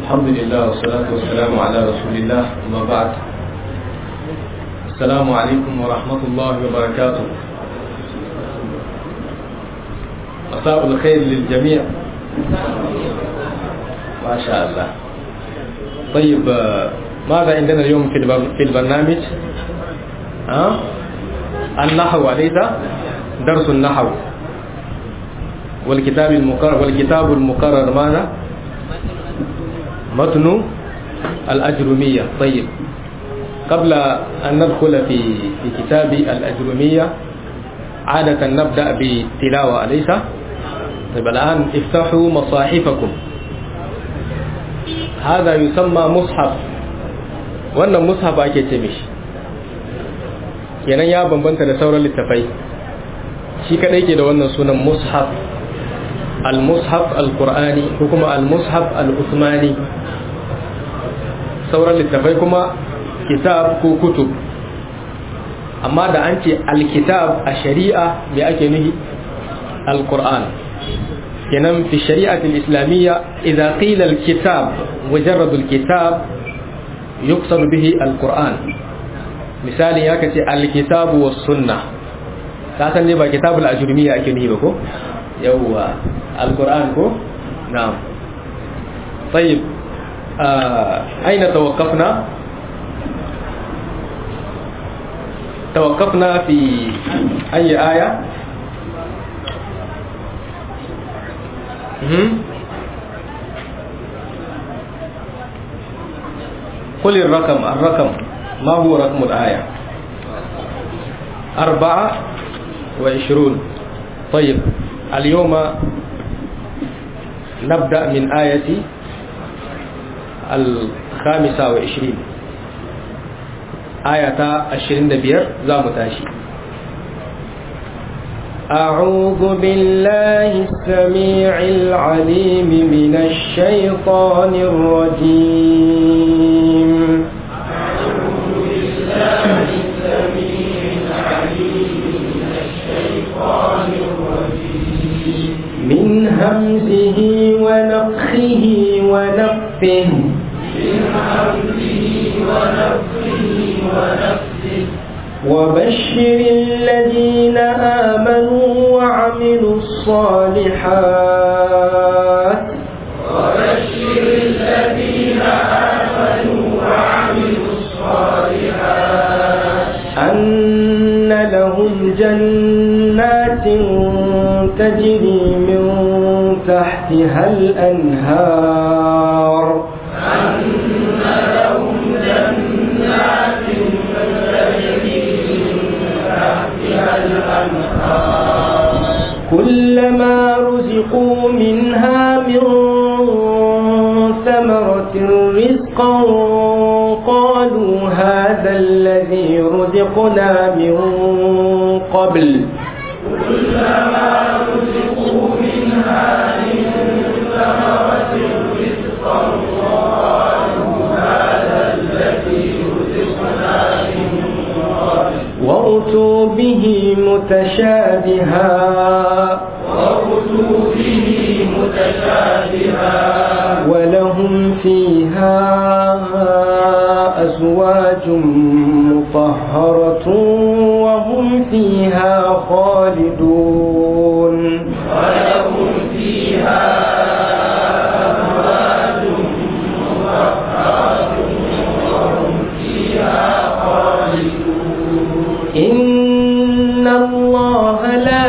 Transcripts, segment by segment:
الحمد لله والصلاة والسلام على رسول الله أما بعد السلام عليكم ورحمة الله وبركاته مساء الخير للجميع ما شاء الله طيب ماذا عندنا اليوم في البرنامج ها النحو أليس درس النحو والكتاب المقرر والكتاب المقرر ماذا متن الأجرمية طيب قبل أن ندخل في في كتاب الأجرمية عادة نبدأ بتلاوة أليس طيب الآن افتحوا مصاحفكم هذا يسمى مصحف wannan mushaf ake ce mishi kenan ya bambanta da sauran littafai shi kadai ke da wannan sunan mushaf al-mushaf al-qur'ani ko kuma al-mushaf al-usmani sauran littafai kuma kitab ko kutub amma da an ce al-kitab a shari'a me ake nuhi al-qur'an kenan fi shari'ati al-islamiyya idza qila al-kitab mujarrad al-kitab yuqsad bihi al-qur'an misali ya kace al-kitab was sunnah ka san ne ba kitabul ajrumiyya ake nuhi ba ko yawwa al-qur'an ko na'am طيب آه أين توقفنا توقفنا في أي آية قل الرقم الرقم ما هو رقم الآية أربعة وعشرون طيب اليوم نبدأ من آية الخامسة وعشرين آية عشرين دبير زامتاشي أعوذ بالله السميع العليم من الشيطان الرجيم أعوذ بالله السميع العليم من الشيطان الرجيم من همزه ونفخه ونفثه من همزه ونفخه ونفثه وبشر الذين آمنوا وعملوا الصالحات وبشر الذين آمنوا وعملوا الصالحات أن لهم جنات تجري من تحتها الأنهار أن لهم جنات تجري من تحتها الأنهار كلما رزقوا منها من ثمرة رزقا قالوا هذا الذي رزقنا من قبل كلما رزقوا منها من ثمرة رزقا قالوا هذا الذي رزقنا من قبل وأتوا به متشابها وأتوا به متشابها ولهم فيها أزواج مطهرة وهم فيها خالدون ولهم فيها أزواج مطهرة وهم فيها خالدون إن الله لا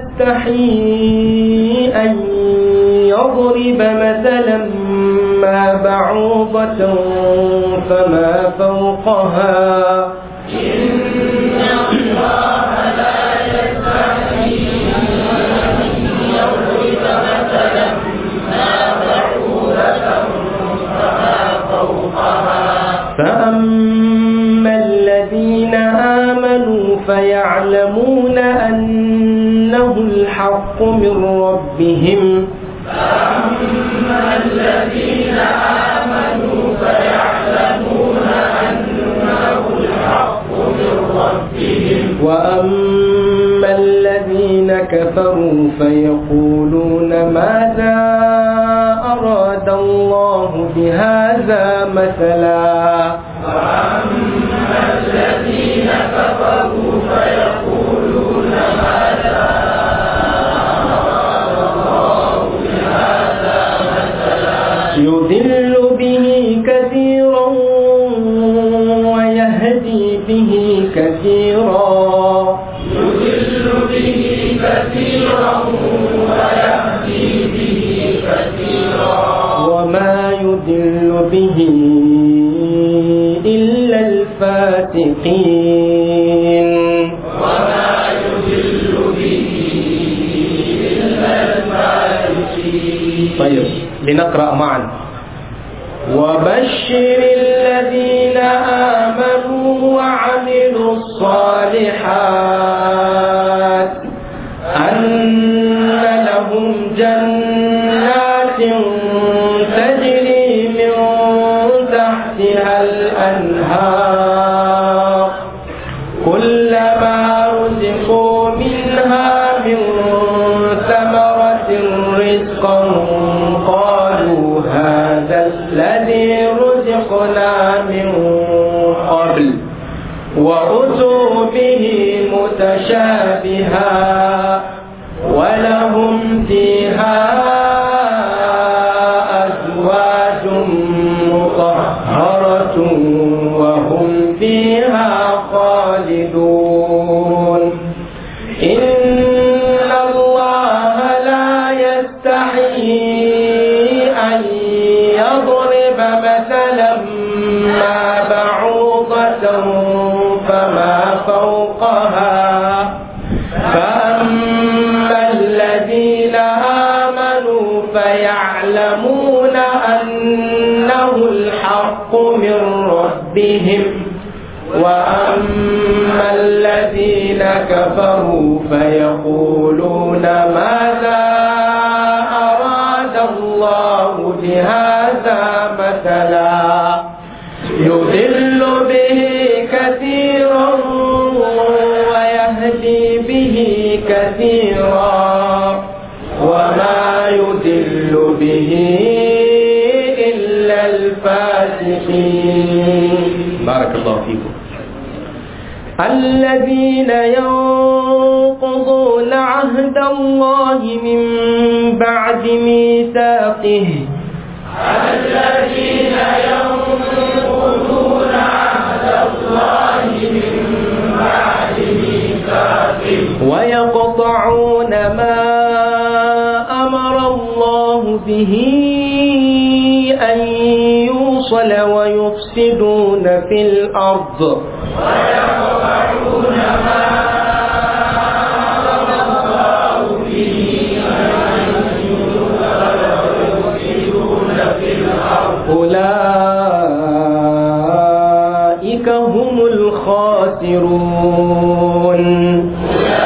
يستحيي أن يضرب مثلا ما بعوضة فما فوقها إن الله لا يستحيي أن يضرب مثلا ما بعوضة فما فوقها فأما الذين آمنوا فيعلمون أنه الحق من ربهم فأما الذين آمنوا فيعلمون أنه الحق من ربهم وأما الذين كفروا فيقولون ماذا أراد الله الله بهذا مثلا وأما الذين كفروا فيقولون ماذا يضل به كثيرا ويهدي به كثيرا يضل به كثيرا ويهدي به كثيرا وما يضل به إلا الفاتقين وما يضل به إلا الفاسقين طيب لنقرأ معا وبشر الذين آمنوا وعملوا الصالحات أن لهم جنات تجري من تحتها الأنهار كلما رزقوا منها من ثمرة رزقا قالوا هذا الذي رزقنا من قبل وأتوا به متشابها ولهم فيها أزواج مطهرة وهم فيها خالدون إن الله لا يستحيي أن يضرب مثلا ما بعوضة فما فوقها فأما الذين آمنوا فيعلمون أنه الحق من ربهم وأما الذين كفروا فيقولون ماذا أراد الله بهذا مثلا يضل به كثيرا ويهدي به كثيرا وما يضل به إلا الفاسقين بارك الله فيكم الذين ينقضون عهد الله من بعد ميثاقه الذين ينقضون عهد الله من بعد ميثاقه ويقطعون ما أمر الله به أن يوصل ويفسدون في الأرض ويقطعون ما أمر الله به أن يفسدون في الأرض أولئك هم الخاسرون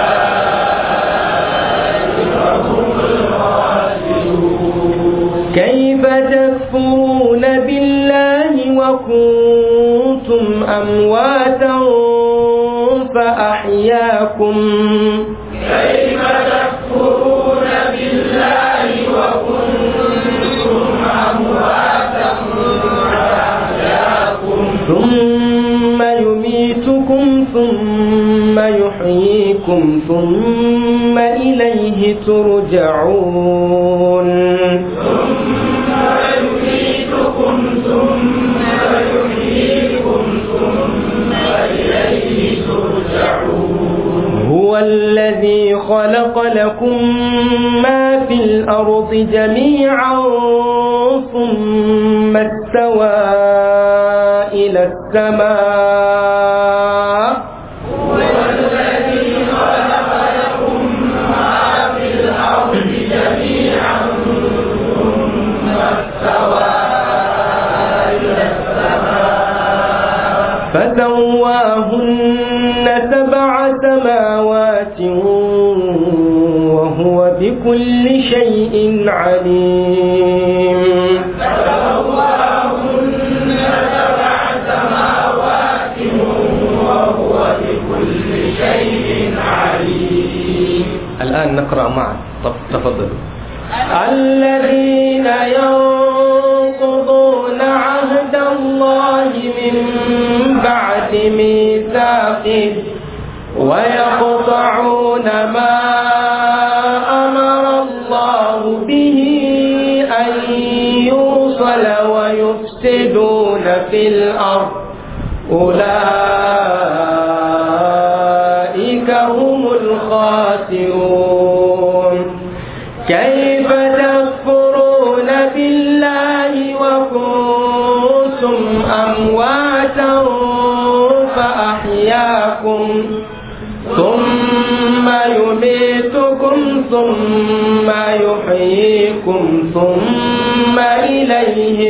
كيف تكفرون بالله وكنتم أمواتا فأحياكم كيف تكفرون بالله وكنتم أمواتا فأحياكم ثم يميتكم ثم يحييكم ثم إليه ترجعون ثم يميتكم ثم يحييكم ثم إليه ترجعون هو الذي خلق لكم ما في الأرض جميعا ثم استوى إلى السماء هو الذي خلق لكم ما في الأرض جميعا ثم استوى إلى السماء فسواهن سبع سماوات وهو بكل شيء عليم فسواهن سبع سماوات وهو بكل شيء عليم الآن نقرأ معا طب تفضلوا الذين ينقضون بميثاقه ويقطعون ما أمر الله به أن يوصل ويفسدون في الأرض أولئك هم الخاسرون كيف تكفرون بالله وكنتم أمواتا فأحياكم ثم يميتكم ثم يحييكم ثم إليه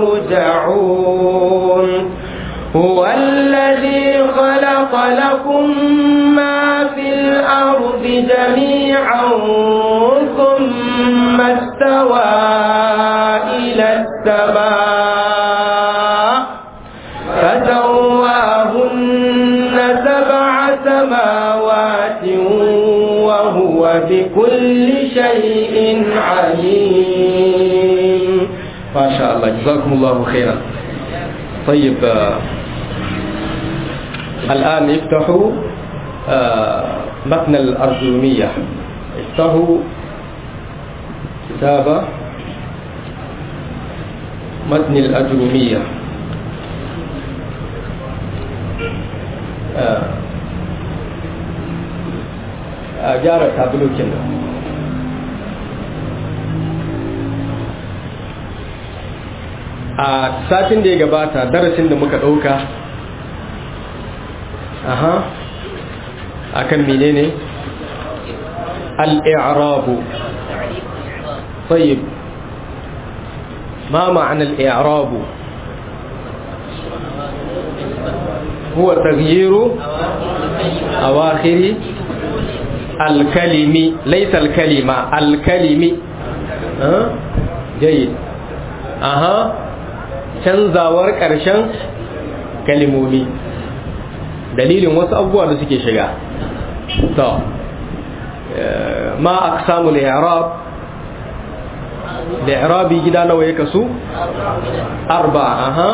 ترجعون هو الذي خلق لكم ما في الأرض جميعا ثم استوى إلى السماء فسواهن سبع سماوات وهو بكل شيء عليم ما شاء الله جزاكم الله خيرا طيب آه الآن افتحوا آه متن الأرجومية افتحوا كتاب متن الأجرومية آه gyara tabulokin nan a satin da ya gabata darasin da muka ɗauka aha akan menene al-i'rabu طيب ما معنى الإعراب هو تغيير أواخر الكلم ليس الكلمة الكلم أه؟ جيد أها canzawar ƙarshen kalimomi dalilin wasu abubuwa da suke shiga to ma aqsamul i'rab li'rabi gida nawa ya kasu arba aha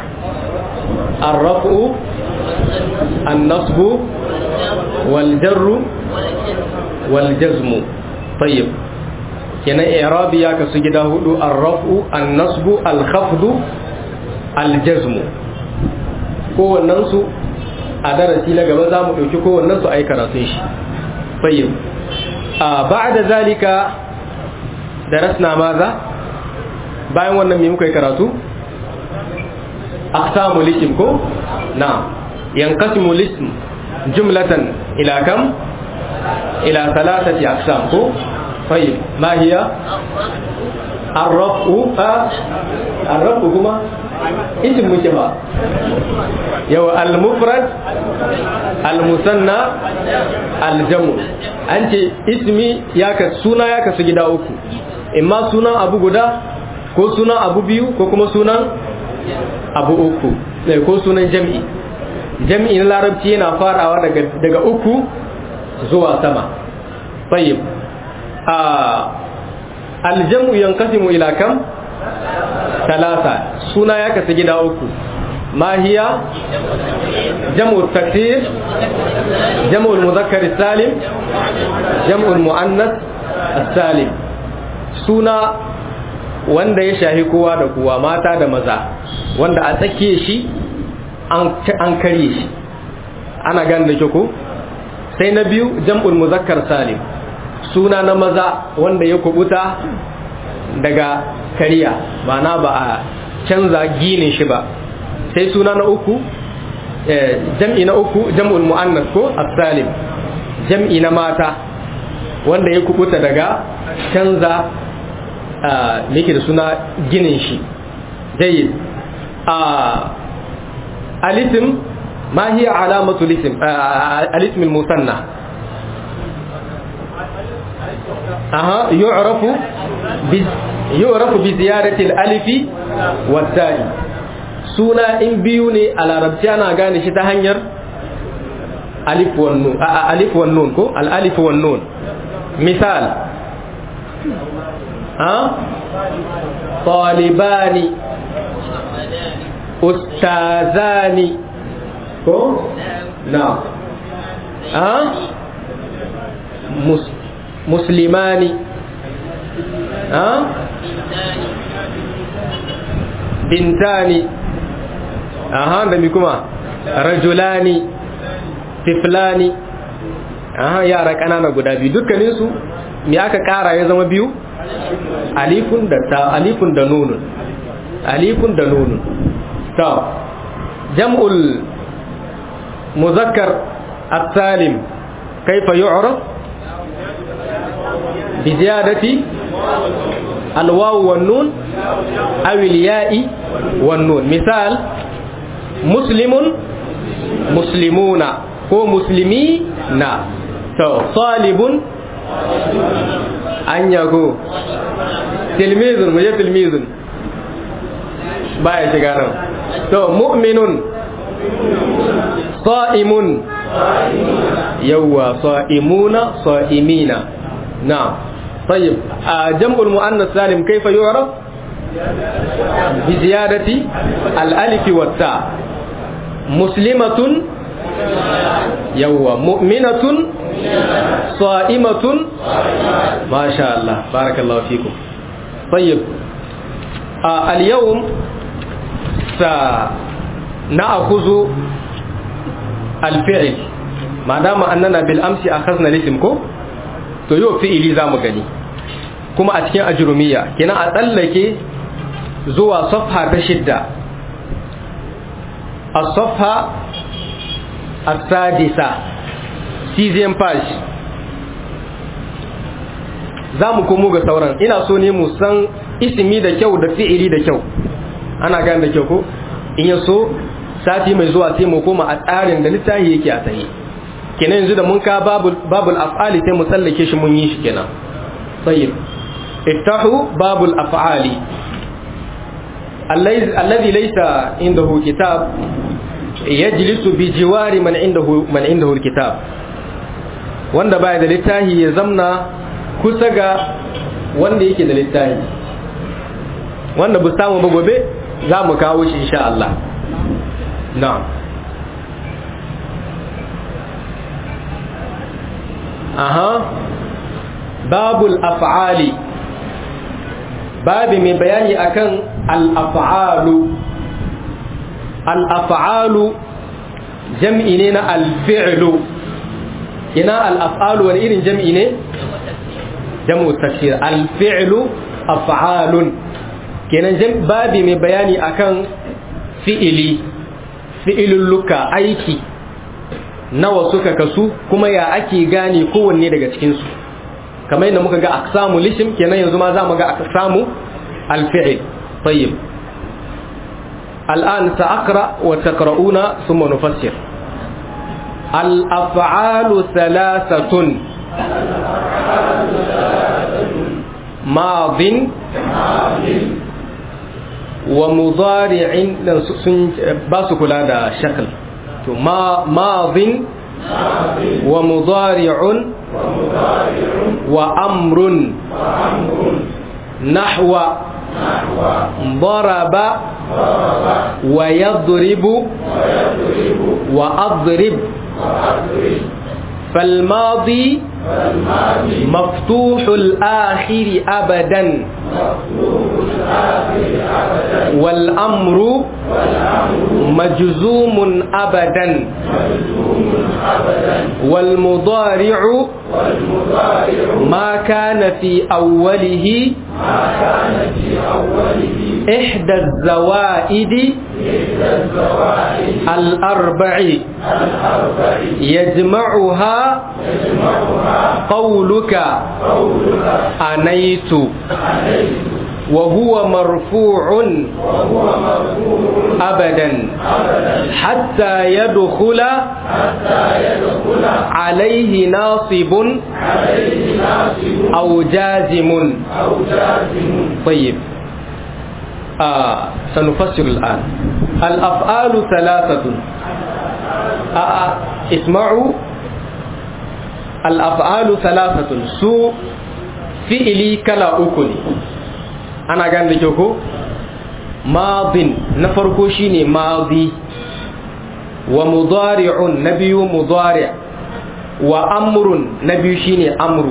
الرفع النصب والجر والجزم طيب كنا إعرابي يا كسجدا هدو الرفع النصب الخفض الجزم kowannensu a darasi na gaba za mu ɗauki kowannensu a yi karatun shi fayyau a ba da zalika darasna maza bayan wannan mai muka yi karatu aqsamu lisim ko na yanqasimu lism jumlatan ila kam ila thalathati aqsam ko طيب ما هي الرفع الرفع كما اسم مجمع يو المفرد المثنى الجمع انت اسمي ياك سونا ياك سجدا uku imma sunan abu guda ko sunan abu biyu ko kuma sunan abu uku ko sunan jam'i jam'i na larabci yana farawa daga daga uku zuwa sama tayyib a aljamu yanqasimu ila kam talata suna ya kasu gida uku ma hiya jam'u taksir jam'u muzakkar salim jam'u muannas salim suna wanda ya shahi kowa da kowa mata da maza wanda a tsakiye shi an karye shi ana gane da ko sai na biyu jam'ul muzakkar salim suna na maza wanda ya kubuta daga kariya ma'ana ba a canza ginin shi ba sai suna na uku jam'i na uku jam'ul mu'annas ko as-salim jam'i na mata wanda ya kubuta daga canza yake da suna ginin shi jayyid a alisim ma hiya alamatu lisim alism al-musanna aha yu'rafu bi yu'rafu bi ziyarati al-alif wa suna in biyu ne a larabci ana gane shi ta hanyar alif wan nun alif wan nun ko al-alif wan nun misal ha talibani ustazani ko na a mus muslimani a bintani aha da mi kuma rajulani tiflani aha yara kanana guda biyu dukkaninsu me aka kara ya zama biyu alifun da ta alifun da nunun alifun da nunun ta jam'ul muzakkar at-salim kaifa yu'raf bi ziyadati al-waw wan nun aw al-ya'i wan nun misal muslimun muslimuna ko muslimina to talibun an yago tilmizun mu je tilmizun baya shiga nan to mu'minun sa'imun yawwa sa'imuna sa'imina na طيب جمع المؤنث سالم كيف يعرف بزيادة الألف والتاء مسلمة يوه مؤمنة صائمة ما شاء الله بارك الله فيكم طيب آه اليوم سنأخذ الفعل ما دام أننا بالأمس أخذنا الاسم كو to yau fi'ili za mu gani kuma a cikin ajurumiya kina a tsallake zuwa safha ta shidda a safha a sadisa cesium page za mu komo ga sauran ina so ne mu san isimi da kyau da fi'ili da kyau ana gane da kyau ko in ya so sati mai zuwa sai mu koma a tsarin da littafi yake a tsaye kenan yanzu da mun ka babul af'ali sai mu sallake shi mun yi shi kenan tayyib iftahu babul af'ali alladhi laysa indahu kitab yajlisu bi jiwari man indahu man indahu alkitab wanda baya da littafi ya zamna kusa ga wanda yake da littafi wanda bu samu ba gobe za mu kawo shi insha Allah na'am aha babul af'ali babi mai bayani akan al-af'alu al-af'alu jam'i ne na al-fi'lu ina al-af'alu wani irin jam'i ne jam'u tafsir al-fi'lu af'alun kenan babi mai bayani akan fi'ili fi'ilulluka aiki nawa suka kasu kuma ya ake gane kowanne daga cikinsu kamar yadda muka ga aksamu lishim kenan yanzu ma za mu ga aksamu alfi'il tayyib الآن سأقرأ وتقرؤون ثم نفسر الأفعال ثلاثة ماض ومضارع باسك هذا شكل ماض ومضارع وأمر نحو ضرب ويضرب وأضرب فالماضي مفتوح الآخر أبدا والأمر مجزوم أبدا والمضارع ما كان في أوله إحدى الزوائد الأربع يجمعها قولك أنيت وهو مرفوع أبدا حتى يدخل عليه ناصب أو جازم طيب آه سنفسر الآن الأفعال ثلاثة آه اسمعوا الأفعال ثلاثة سوء fi'ili kala uku ne ana gane da kyau ko madin na farko shine madi wa mudari'un na biyu mudari' wa amrun na biyu shine amru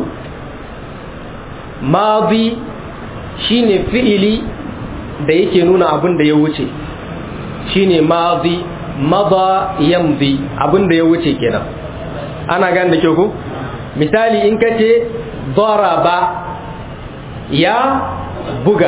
madi shine fi'ili da yake nuna abin da ya wuce shine madi mada yamdi abin da ya wuce kenan ana gane da kyau ko misali in ka ce daraba ya buga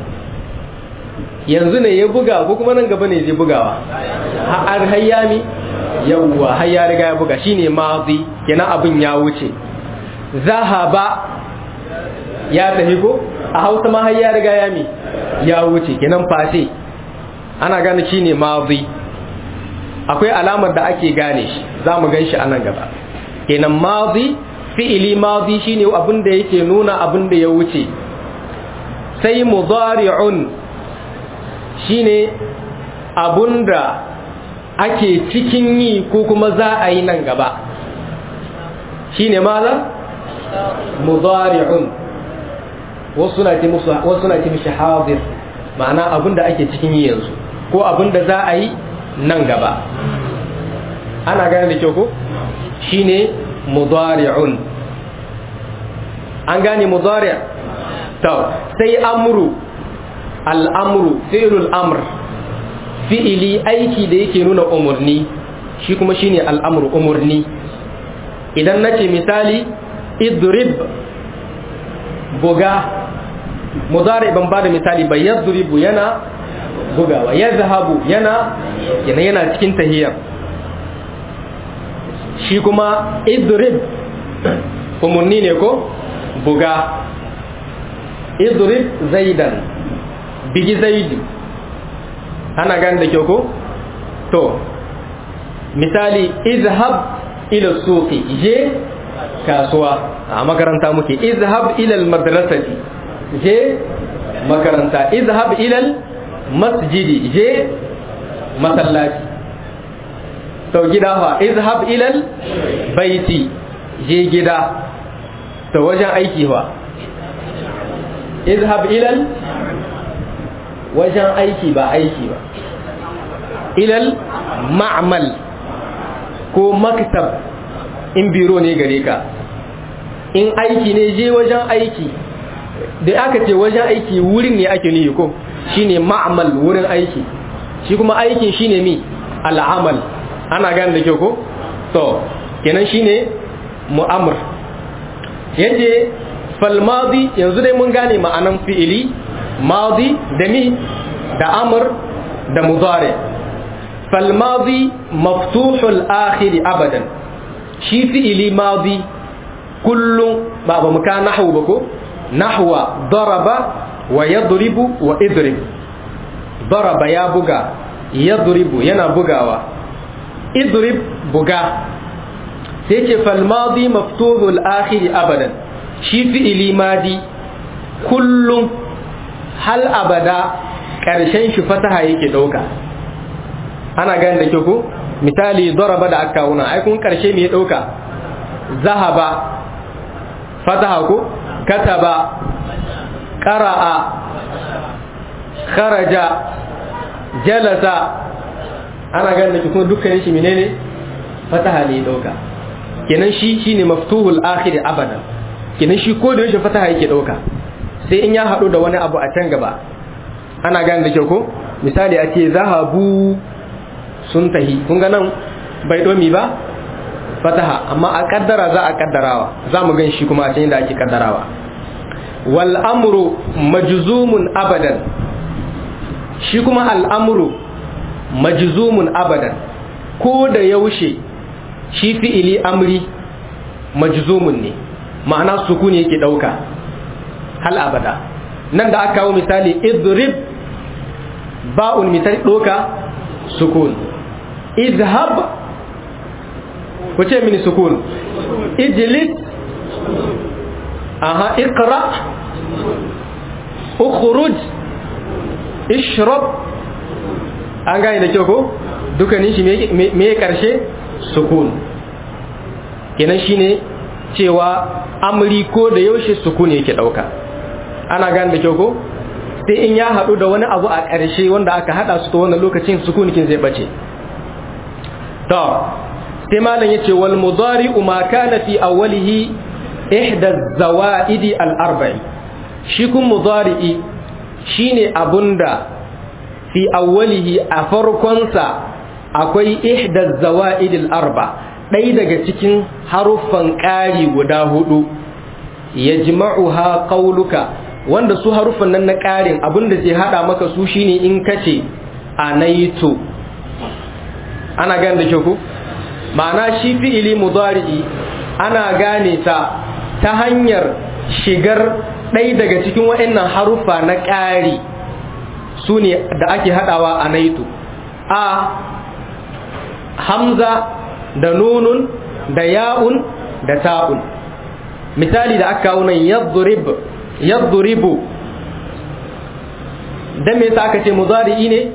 yanzu ne ya buga ko kuma nan gaba ne zai bugawa har hayyami yawwa har ya riga ya buga shine madi kenan abin ya wuce zahaba ya tafi ko a hausa ma har ya riga ya mi ya wuce kenan fate ana gane shine madi akwai alamar da ake gane shi za mu gan shi a nan gaba kenan madi fi'ili madi shine abin da yake nuna abin da ya wuce sai mudari'un shine abun da ake cikin yi ko kuma za a yi nan gaba shine maza mudari'un wasu na ce mishi hadir ma'ana abin da ake cikin yi yanzu ko abin da za a yi nan gaba ana gane da kyau ko shine mudari'un an gane mudari' to sai amru al'amru fi'lul amr fi'ili aiki da yake nuna umurni shi kuma shine al'amru umurni idan nace misali idrib buga mudari ban bada misali ba yadribu yana bugawa yadhhabu yana yana yana cikin tahiyya shi kuma idrib umurni ne ko buga idrib zaidan bigi zaidi ana gani da kyau ko to misali izhab ila suqi je kasuwa a makaranta muke izhab ila madrasati je makaranta izhab ila masjidi je masallaci to gida fa izhab ila baiti je gida to wajen aiki fa izhab ila wajen aiki ba aiki ba ilal ma'amal ko maktab in biro ne gare ka in aiki ne je wajen aiki da aka ce wajen aiki wurin ne ake nihi ko shine ma'amal wurin aiki shi kuma aikin shine mi al'amal ana gane da kyau ko to kenan shine mu'amr yace fal madi yanzu dai mun gane ma'anan fi'ili madi da mi da amr da mudari fal madi maftuhul akhir abadan shi fi'ili madi kullum ba ba muka nahwu ba ko nahwa daraba wa yadribu wa idrib daraba ya buga yadribu yana bugawa idrib buga sai ce fal madi maftuhul akhir abadan shi fi'ili madi kullum hal abada ƙarshen shi fataha yake ɗauka ana gani da kyau ko misali daraba da aka wuna ai kun ƙarshe me ya ɗauka zahaba fataha ko kataba qara'a kharaja jalasa ana gani da kuma dukkanin shi menene fataha ne ya ɗauka kenan shi shine maftuhul akhir abadan kenan shi ko da yaushe fataha yake ɗauka sai in ya haɗu da wani abu a can gaba ana gane da kyau ko misali a ce zahabu sun tahi kun ga nan bai domi ba fataha amma a kaddara za a kaddarawa za mu gan shi kuma a can da ake kaddarawa wal amru majzumun abadan shi kuma al'amru majzumun abadan ko da yaushe shi fi'ili amri majzumun ne ma'ana sukuni yake ɗauka hal abada nan da aka kawo misali idrib ba'un misali doka sukun idhab ku ce mini sukun ijlis aha iqra ukhruj ishrab an gane da kyau ko dukkanin shi me ya karshe sukun kenan shine cewa amri ko da yaushe sukun yake dauka ana gane da kyau ko sai in ya haɗu da wani abu a ƙarshe wanda aka haɗa su ta wannan lokacin sukunikin zai bace to sai malam yace wal mudari'u ma kana fi awwalihi ihda zawaidi al arba'i shi kun mudari'i shine abunda fi awwalihi a farkonsa akwai ihda zawaidi al arba ɗaya daga cikin haruffan ƙari guda hudu yajma'uha qauluka wanda su haruffan nan na ƙarin abinda zai hada maka su shine in kace anaitu ana gane da kyau ku ma'ana shi fi'ili mudari'i ana gane ta ta hanyar shigar ɗaya daga cikin waɗannan haruffa na ƙari su ne da ake haɗawa a naitu a hamza da nunun da ya'un da ta'un misali da aka kawo nan yadhribu dan me yasa aka ce mudari'i ne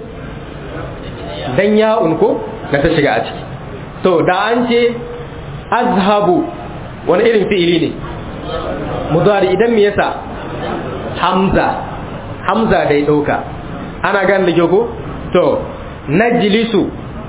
dan ya'un ko da ta shiga a ciki to da an ce azhabu wani irin fi'ili ne mudari idan me yasa hamza hamza dai dauka ana gan da ko to najlisu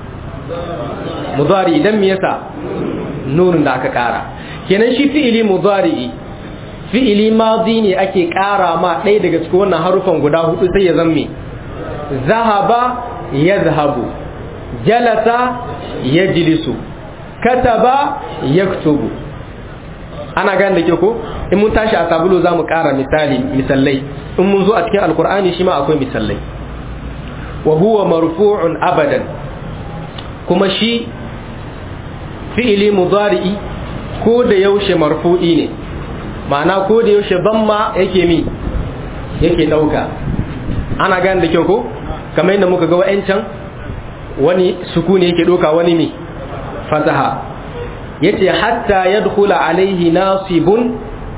mudari idan me yasa nunun da aka kara kenan shi fi'ili mudari fi'ili madi ne ake kara ma ɗaya daga cikin wannan harufan guda hudu sai ya zamme zahaba yazhabu jalasa yajlisu kataba yaktubu ana gane da ke ko in mun tashi a sabulu za mu ƙara misali misallai in mun zo a cikin alkur'ani shi ma akwai misallai wa huwa marfu'un abadan kuma shi fi'ili mudari'i ko da yaushe marfu'i ne ma'ana ko da yaushe ma yake mi yake ɗauka ana gane da kyau ko kamar yadda muka ga wa'ancan wani sukuni yake ɗauka wani mi fataha yace hatta yadkhula alaihi nasibun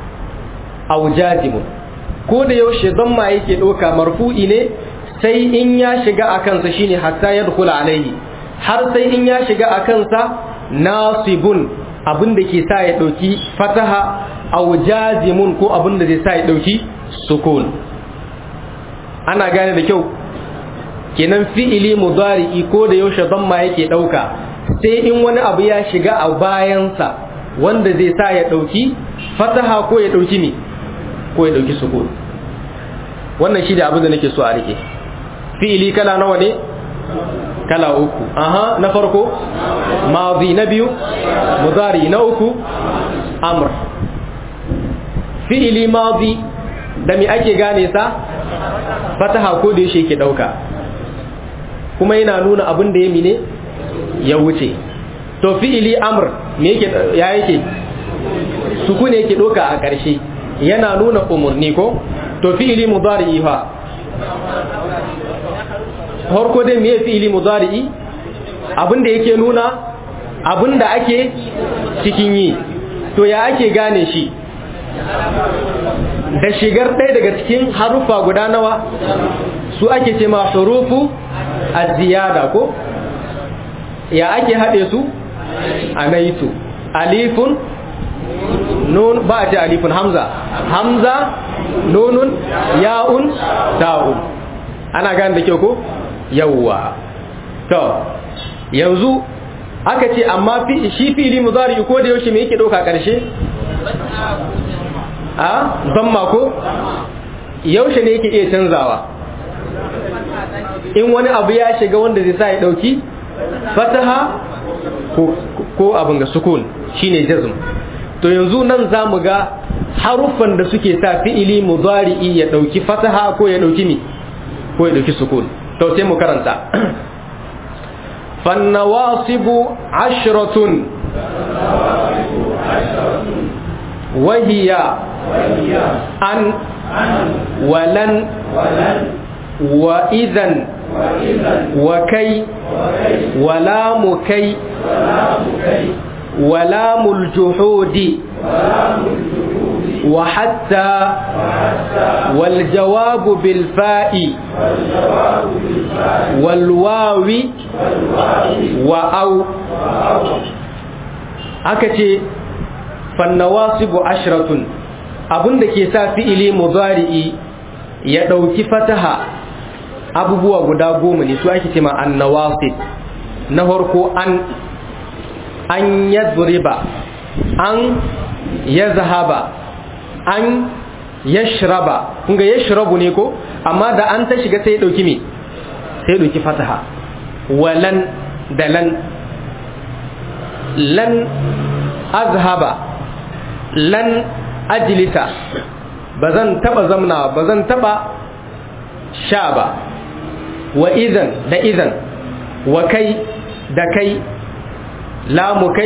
aw jazimun ko da yaushe damma yake doka marfu'i ne sai in ya shiga a kansa shine hatta yadkhula alaihi har sai in ya shiga a kansa nasibun abin da ke sa ya dauki fataha aw jazimun ko abin da zai sa ya dauki sukun ana gane da kyau kenan fi'ili mudari'i ko da yaushe damma yake dauka sai in wani abu ya shiga a bayansa wanda zai sa ya ɗauki fataha ko ya ɗauki ne ko ya ɗauki sukun wannan shi da abin da nake so a rike fi'ili kala nawa ne kala uku aha na farko mazi na biyu mudari na uku amr fi'ili mazi da me ake gane sa fataha ko da yake ɗauka kuma yana nuna abin da ya mine ya wuce to fi'ili amr me yake ya yake sukuni yake doka a ƙarshe yana nuna umurni ko to fi'ili mudari'i fa harko dai me fi'ili mudari'i abinda yake nuna abinda ake cikin yi to ya ake gane shi da shigar ɗaya daga cikin harufa guda nawa su ake ce ma hurufu az-ziyada ko ya ake haɗe su a naitu alifun nun ba a ce alifun hamza hamza nunun ya'un ta'un ana gane da kyau ko yawwa to yanzu aka ce amma shi fili muzari ko da yaushe me yake ɗauka ƙarshe a zamma ko yaushe ne yake iya canzawa in wani abu ya shiga wanda zai sa ya ɗauki fataha ko abin ga sukun shine jazm to yanzu nan za mu ga haruffan da suke sa fi'ili mudari'i ya dauki fataha ko ya dauki mi ko ya dauki sukun to sai mu karanta fannawasibu ashratun wahiya an walan wa idan وكي ولام كي ولام الجحود وحتى والجواب بالفاء والواو وأو أكتي فالنواصب عشرة abin da ke sa fi'ili mudari'i ya ɗauki fataha abubuwa guda goma ne su ake ce ma annawasib na farko an an yadriba an yazhaba an yashraba kun ga yashrabu ne ko amma da an ta shiga sai ya dauki me sai ya dauki fataha walan da lan lan azhaba lan ajlisa bazan taba zamna bazan taba sha ba wa idan da idan wa kai da kai lamu kai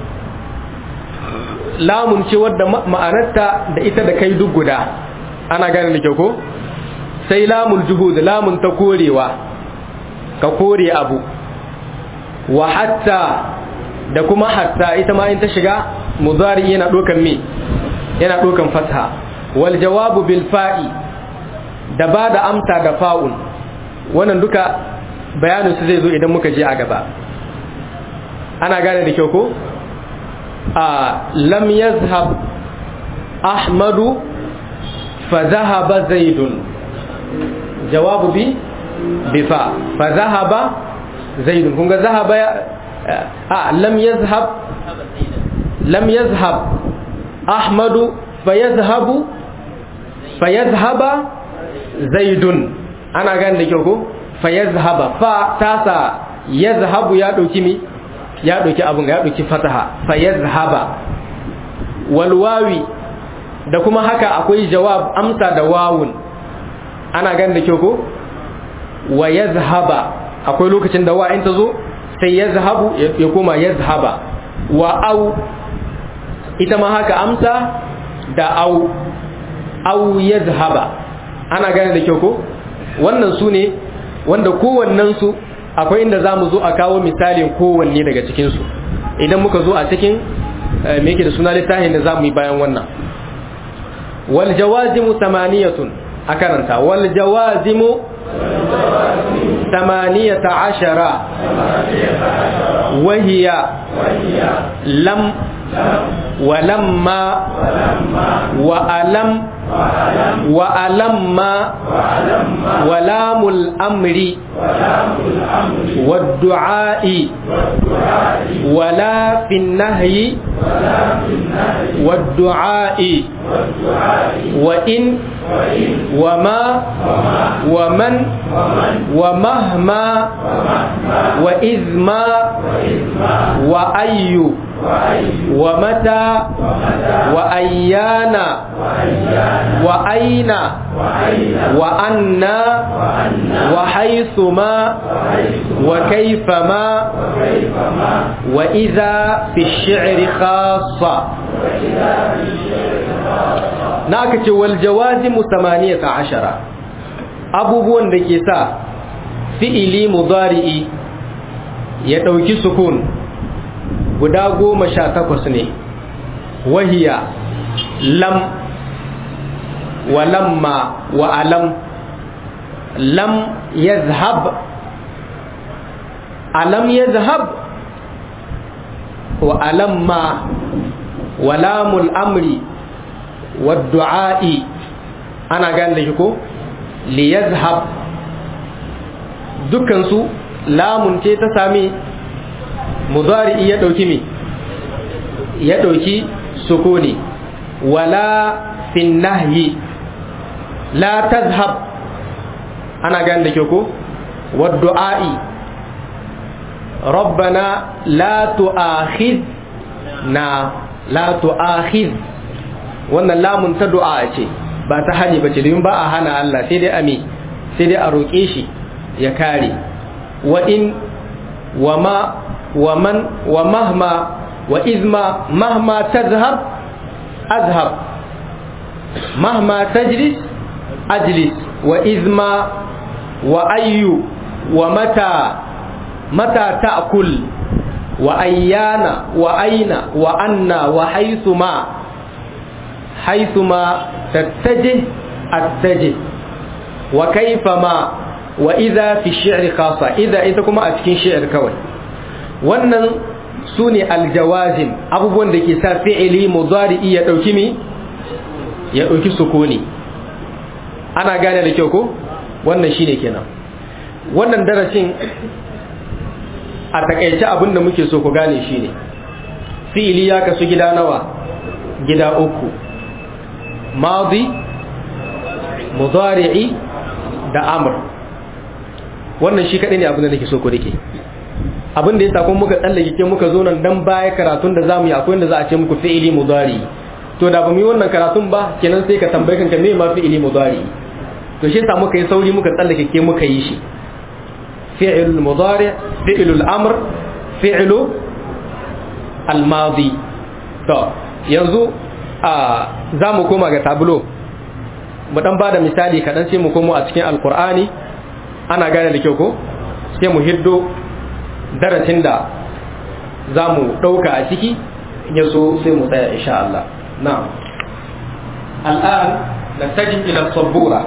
lamun ce wadda ma'anarta da ita da kai duk guda ana gane da kyau ko sai lamul juhud lamun ta korewa ka kore abu wa hatta da kuma hatta ita ma in ta shiga mudari yana dokan me yana dokan fatha wal jawabu bil fa'i da ba da amsa da fa'un wannan duka bayanin su zai zo idan muka je a gaba ana gane da kyau ko a lam yazhab ahmadu fa zahaba zaidun jawabu bi bi fa fa zahaba zaidun kun ga zahaba a lam yazhab lam yazhab ahmadu fa yazhabu fa yazhaba zaidun ana gane da kyau ko fa yazhaba fa tasa yazhabu ya dauki mi ya dauki abun ya dauki fataha fa yazhaba wal wawi da kuma haka akwai jawab amsa da wawun ana gane da kyau ko wa yazhaba akwai lokacin da wa in ta zo sai yazhabu ya koma yazhaba wa au ita ma haka amsa da au au yazhaba ana gane da kyau ko wannan su ne wanda kowannen su akwai inda za mu zo a kawo misalin kowanne daga cikinsu idan muka zo a cikin me yake da suna littafin da za mu yi bayan wannan wal jawazimu samaniyatun a karanta wal jawazimu samaniyata ashara wahiya lam ولما وألم وألما ولام الأمر والدعاء ولا في النهي والدعاء وإن وما ومن ومهما وإذ ما وأي ومتى وأيانا وأين وأنا وحيثما وكيفما وإذا في الشعر خاصة ناكت والجوازم ثمانية عشرة abubuwan da ke sa fi'ili mudari'i ya ɗauki sukun guda goma sha takwas ne wahiya lam wa lamma wa alam lam yazhab alam yazhab wa alamma wa lamul amri wa du'a'i ana gane da shi ko li yazhab dukansu lamun ce ta sami mudari ya dauki mi ya dauki sukuni wala fin nahyi la tazhab ana gan da ke ko waddu'a'i rabbana la tu'akhidna la tu'akhid wannan lamun ta du'a ce ba ta hani ba ce domin ba a hana Allah sai dai ami sai dai a roƙe shi ya kare wa in wa ma wa man wa mahma wa izma mahma tazhab azhab mahma tajlis ajlis wa izma wa ayyu wa mata mata ta'kul wa ayyana wa aina wa anna wa haythuma haythuma tattajih attajih wa kayfama wa idha fi shi'ri khassa idha ita kuma a cikin shi'ir kawai wannan sune aljawazim abubuwan da ke sa fi'ili mudari'i ya dauki mi ya dauki sukuni ana gane da kyau ko wannan shine kenan wannan darasin a takaice abin da muke so ku gane shine fi'ili ya kasu gida nawa gida uku madi mudari'i da amr wannan shi kadai ne abin da nake so ku rike abin da yasa kun muka tsallake ke muka zo nan dan baya karatun da zamu yi akwai inda za a ce muku fi'ili mudari to da ba mu yi wannan karatun ba kenan sai ka tambaye kanka me ma fi'ili mudari to shi yasa muka yi sauri muka tsallake ke muka yi shi fi'il mudari fi'il amr fi'il al-madi to yanzu a zamu koma ga tablo mu dan bada misali kadan sai mu komo a cikin alqur'ani ana gane da kyau ko sai mu hiddo darasin da za mu ɗauka a ciki ya so sai mu tsaya insha Allah na'am al'an na tajin ila sabbura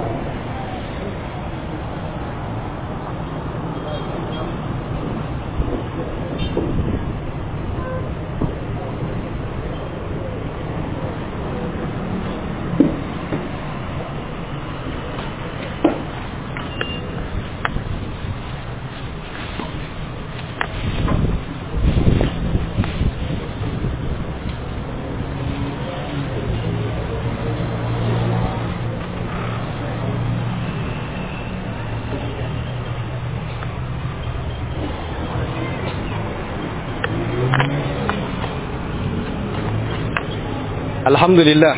alhamdulillah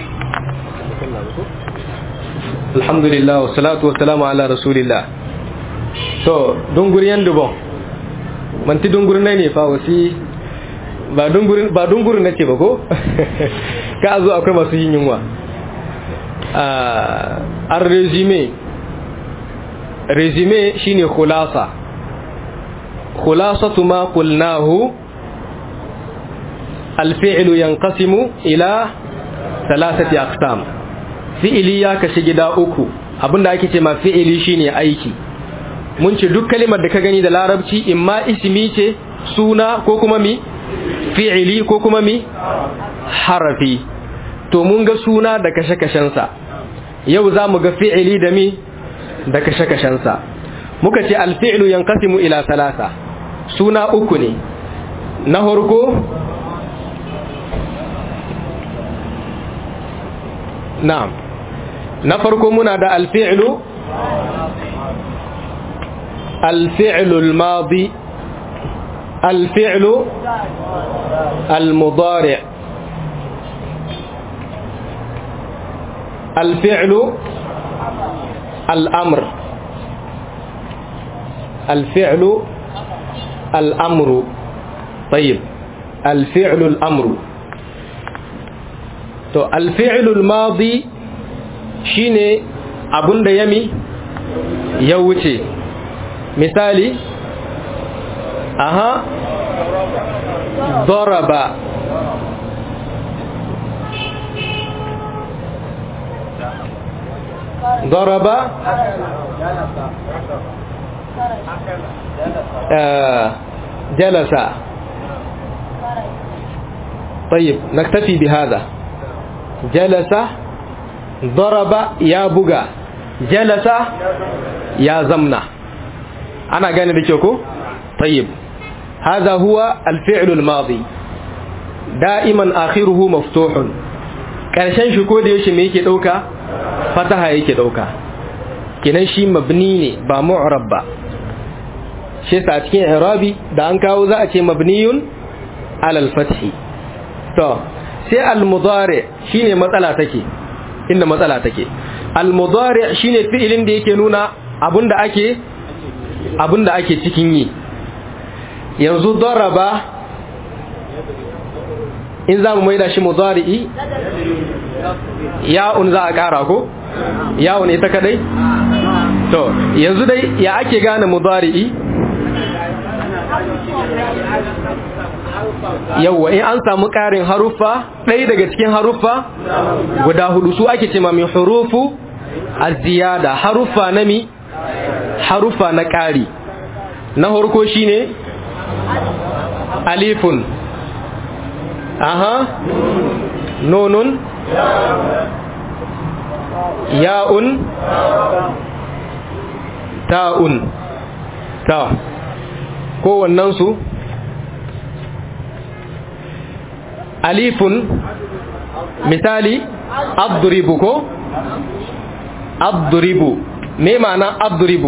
alhamdulillah wa salatu wa salamu ala rasulillah to dunguriyan dubon manti dungur ne ne fa wasi ba dungur ba dungur nace ba ko ka zo akwai masu yin yunwa a resume resume shine khulasa khulasatu ma qulnahu الفعل ينقسم إلى salasati aqsam fi'ili ya kashi gida uku abinda ake ce ma fi'ili shine aiki mun ce duk kalimar da ka gani da larabci imma ismi ce suna ko kuma mi fi'ili ko kuma mi harafi to mun ga suna da kashe-kashensa yau za mu ga fi'ili da mi da kashe-kashensa muka ce alfi'lu yanqasimu ila salasa suna uku ne na farko na'am na farko muna da alfi'lu alfi'lu al-madi alfi'lu al-mudari' alfi'lu al-amr alfi'lu al-amru طيب الفعل الأمر to alfi'lul madi shine abunda yami ya wuce misali aha daraba daraba jalasa طيب نكتفي بهذا جلس ضرب يا بغا جلس يا زمنا أنا قاني بيشوكو طيب هذا هو الفعل الماضي دائما آخره مفتوح ƙarshen shi ko da yaushe me yake ɗauka fataha yake ɗauka kinan shi mabni ne ba mu'rab ba shi sa cikin irabi da an kawo za a ce mabniyun alal fathi to sai al-mudari shine matsala take inda matsala take al-mudari shine fi'ilin da yake nuna abinda ake abinda ake cikin yi yanzu daraba in za mu maida shi mudari'i ya'un za a kara ko ya'un ita kadai to yanzu dai ya ake gane mudari'i yawwa in an samu ƙarin haruffa ɗaya daga cikin haruffa guda hudu su ake ce min hurufu az-ziyada haruffa na mi haruffa na ƙari na harko shine alifun aha nunun ya'un ta'un ta kowannensu alifun misali abduribu ko abduribu me ma'ana abduribu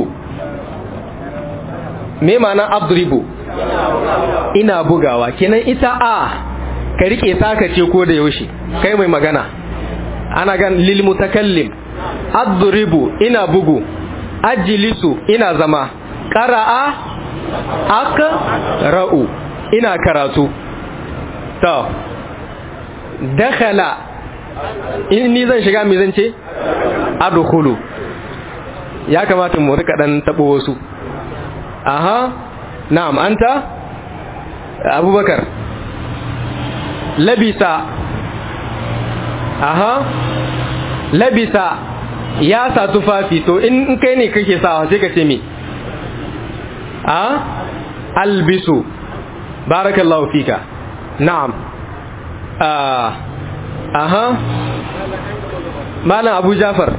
me ma'ana abduribu ina bugawa kenan ita a ka rike saka ce ko da yaushe kai mai magana ana gan lil mutakallim adribu ina bugu ajlisu ina zama qara'a aka ra'u ina karatu to dakhala in ni zan shiga me zan ce adkhulu ya kamata mu rika dan tabo wasu aha na'am anta abubakar labisa aha labisa ya sa tufafi to in kai ne kake sawa sai ka ce me a albisu barakallahu fika na'am aha malam abu jafar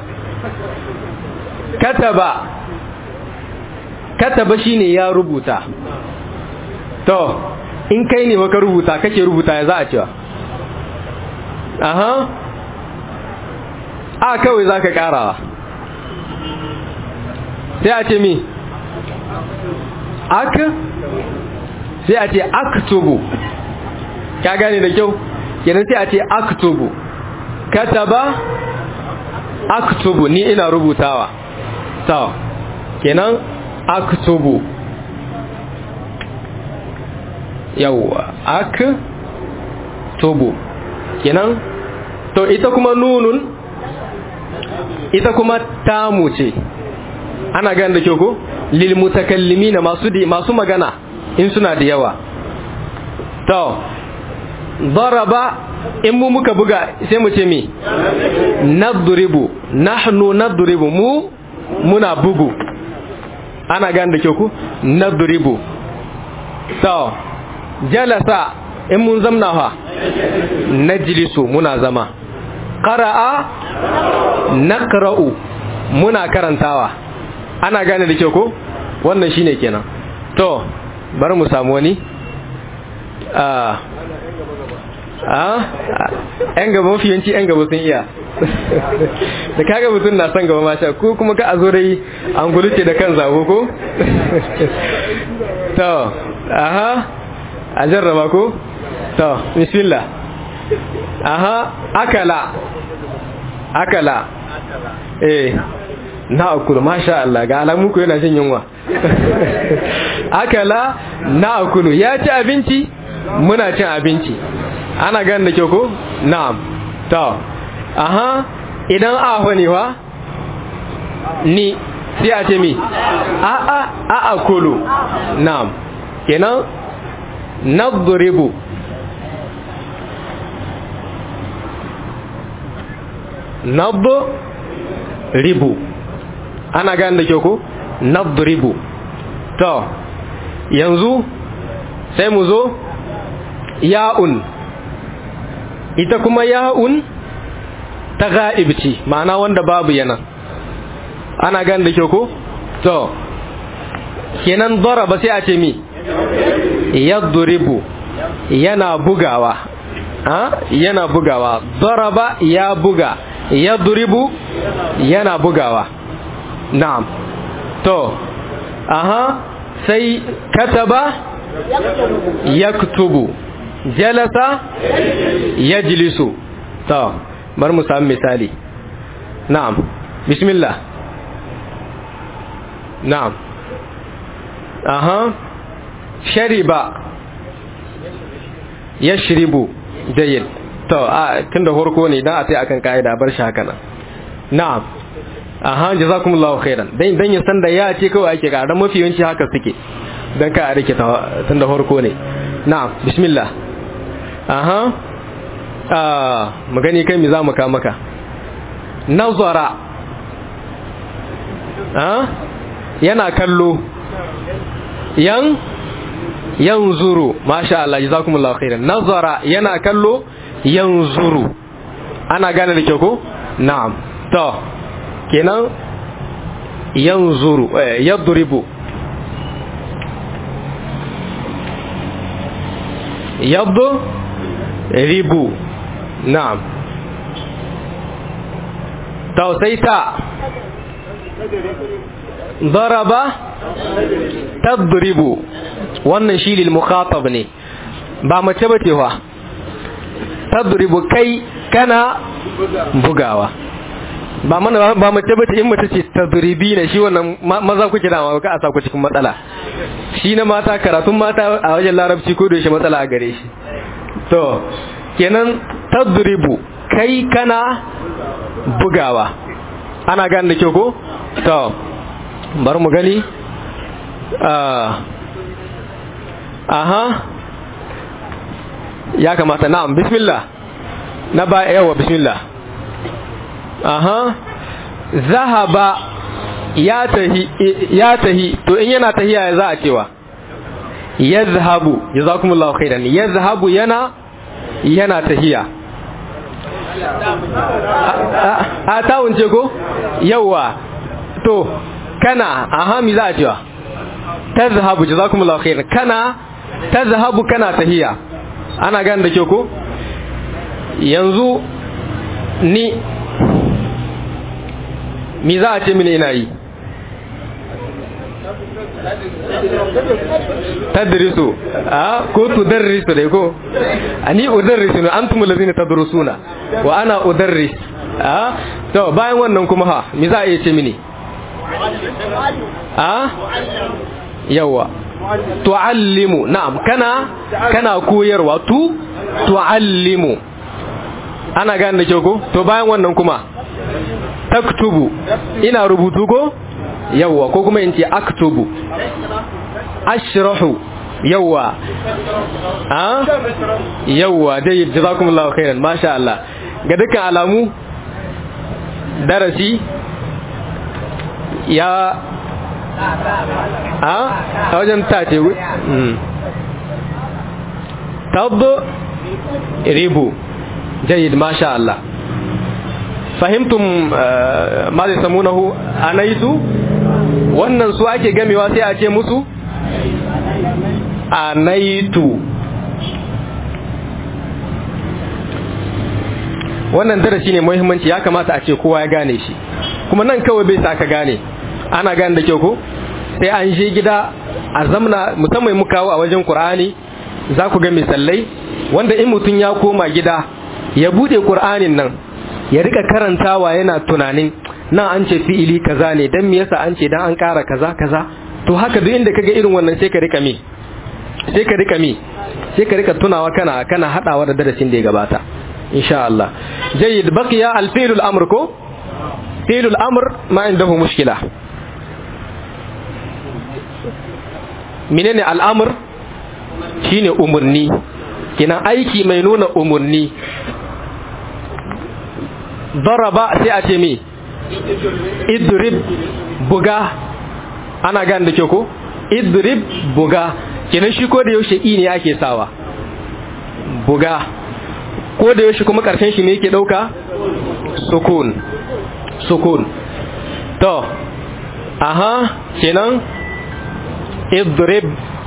kataba kataba shine ya rubuta to in kai ne maka rubuta kake rubuta ya za a cewa aha a kawai za ka karawa sai a ce mi ak sai a ce aktubu ka gane da kyau kenan sai a ce aktubu kataba aktubu ni ina rubutawa to kenan aktubu yawwa aktubu kenan to ita kuma nunun ita kuma tamu ce ana gane da kyau ko lil mutakallimina masu masu magana in suna da yawa to daraba in mu muka buga sai mu ce mi nadribu nahnu nadribu mu muna bugu ana gane da kyau ko nadribu to jalasa in mun zamna fa najlisu muna zama qara'a naqra'u muna karantawa ana gane da kyau ko wannan shine kenan to bari mu samu wani a a yan gaba mafi yanci yan gaba sun iya da kaga mutum na son gaba masha ko kuma ka a zo dai an guluce da kan zago ko to aha a jarraba ko to bismillah aha akala akala eh na akulu masha Allah ga alamu ku yana jin yunwa akala na akulu ya ci abinci muna cin abinci ana gan da kyau ko na'am to aha idan aho ne wa ni sai a ce mi a a a akulu na'am kenan nadribu nadribu ana gane da kyau ko nadribu to yanzu sai mu zo ya'un ita kuma ya'un ta ga'ibci ma'ana wanda babu yana ana gane da kyau ko to kenan daraba sai a ce mi yadribu yana bugawa ha yana bugawa daraba ya buga yadribu yana bugawa na'am to aha sai kataba yaktubu jalasa yajlisu to bar mu samu misali na'am bismillah na'am aha shariba yashribu jayyid to a tunda horko ne dan a sai akan kaida bar shi haka nan na'am aha jazakumullahu khairan dan dan ya san da ya ce kawai ake ga dan mafi yawanci haka suke dan ka a rike tunda horko ne na'am bismillah aha ah magani kai mi za mu ka maka nazara ah yana kallo yan yanzuru masha Allah jazakumullahu khairan nazara yana kallo yanzuru ana gane da kyau ko na'am to kenan yanzuru eh, yadribu ribu na'am tausaita daraba tadribu wannan shi lil mukhatab ne ba mace ba ce wa tadribu kai kana bugawa ba mana ba mace ba ce in mace ce tadribi ne shi wannan maza kuke da ka a sa ku cikin matsala shi na mata karatun mata a wajen larabci ko da shi matsala a gare shi to kenan tadribu kai kana bugawa ana gane da kyau ko to bari mu gani aha ya kamata na'am bismillah na ba yawa bismillah aha zahaba ya tahi ya tahi to in yana tahiya ya za a cewa yazhabu jazakumullahu khairan yazhabu yana yana tahiya a tawun ce ko yawa to kana aha mi za a cewa tazhabu jazakumullahu khairan kana tazhabu kana tahiya ana gane da kyau ko yanzu ni mi za a ce mini ina yi tadrisu a ko tudarrisu dai ko ani udarrisu ne antum allazina tadrusuna wa ana udarris a to bayan wannan kuma ha mi za a iya ce mini a yawa tu'allimu na'am kana kana koyarwa tu tu'allimu ana gane da kyau ko to bayan wannan kuma taktubu ina rubutu ko yawa ko kuma in ce aktubu ashrahu yawa a yawa dai jazakumullahu khairan masha Allah ga dukkan alamu darasi ya a a wajen tace tab ribu jayyid masha Allah fahimtum ma zai samunahu anaitu wannan su ake gamewa sai a ce musu anaitu wannan darasi ne muhimmanci ya kamata a ce kowa ya gane shi kuma nan kawai bai sa ka gane ana gane da kyau ko sai an je gida a zamna musamman mu kawo a wajen Qur'ani za ku ga misalai wanda in mutum ya koma gida ya bude Qur'anin nan ya rika karantawa yana tunanin nan an ce fi'ili kaza ne dan me yasa an ce dan an ƙara kaza kaza to haka duk inda kaga irin wannan sai ka rika mi sai ka rika mi sai ka rika tunawa kana kana hadawa da darasin da ya gabata insha Allah jayyid baqiya al-fi'l al-amr ko fi'l al-amr ma indahu mushkila menene al-amr shine umurni kina aiki mai nuna umurni daraba sai a ce me idrib buga ana gane da kyau ko idrib buga kenan shi ko da yaushe i ne ake sawa buga ko da yaushe kuma karshen shi ne yake dauka sukun sukun to aha kenan idrib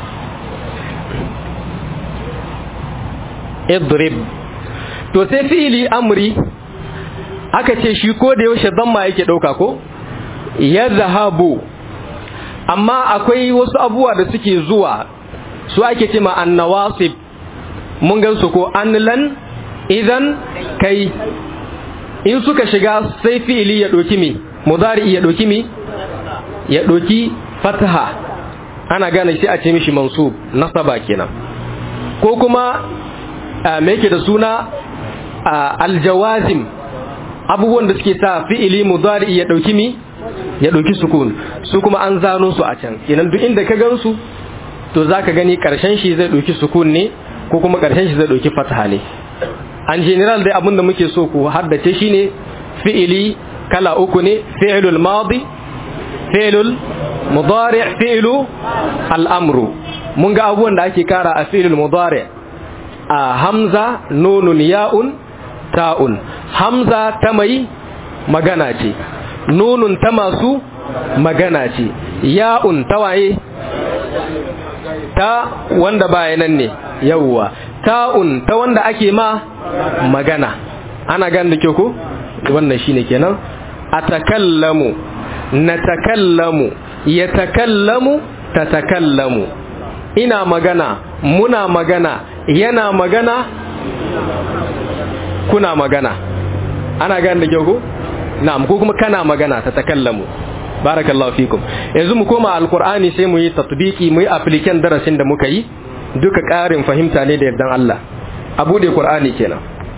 idrib to sai fi'ili amri aka ce shi ko da yaushe zamma yake dauka ko ya zahabu amma akwai wasu abubuwa da suke zuwa su ake ce ma annawasib mun gan su ko anlan idan kai in suka shiga sai fi'ili ya doki mi mudari ya doki mi ya doki fataha ana gane shi a ce mishi mansub nasaba kenan ko kuma me yake da suna aljawazim abubuwan da suke sa fi'ili mudari ya dauki mi ya dauki sukun su kuma an zano su a can kenan duk inda ka gansu to zaka gani karshen shi zai dauki sukun ne ko kuma karshen shi zai dauki fatha ne an general dai abin da muke so ku haddace shine fi'ili kala uku ne fi'lul madi fi'lul mudari fi'lu al-amru mun ga abubuwan da ake kara a fi'lul mudari a hamza nunun ya'un ta'un hamza ta mai magana ce nunun ta masu magana ce ya'un ta waye ta wanda baya nan ne yawwa ta'un ta wanda ake ma magana ana gan da ke ku wannan shine kenan atakallamu natakallamu yatakallamu tatakallamu ina magana muna magana yana magana kuna magana ana gan da ke ku na'am ko kuma kana magana tatakallamu barakallahu fikum yanzu mu koma alqur'ani sai mu yi tatbiki mu yi application darasin da muka yi duka ƙarin fahimta ne da yardan Allah a bude qur'ani kenan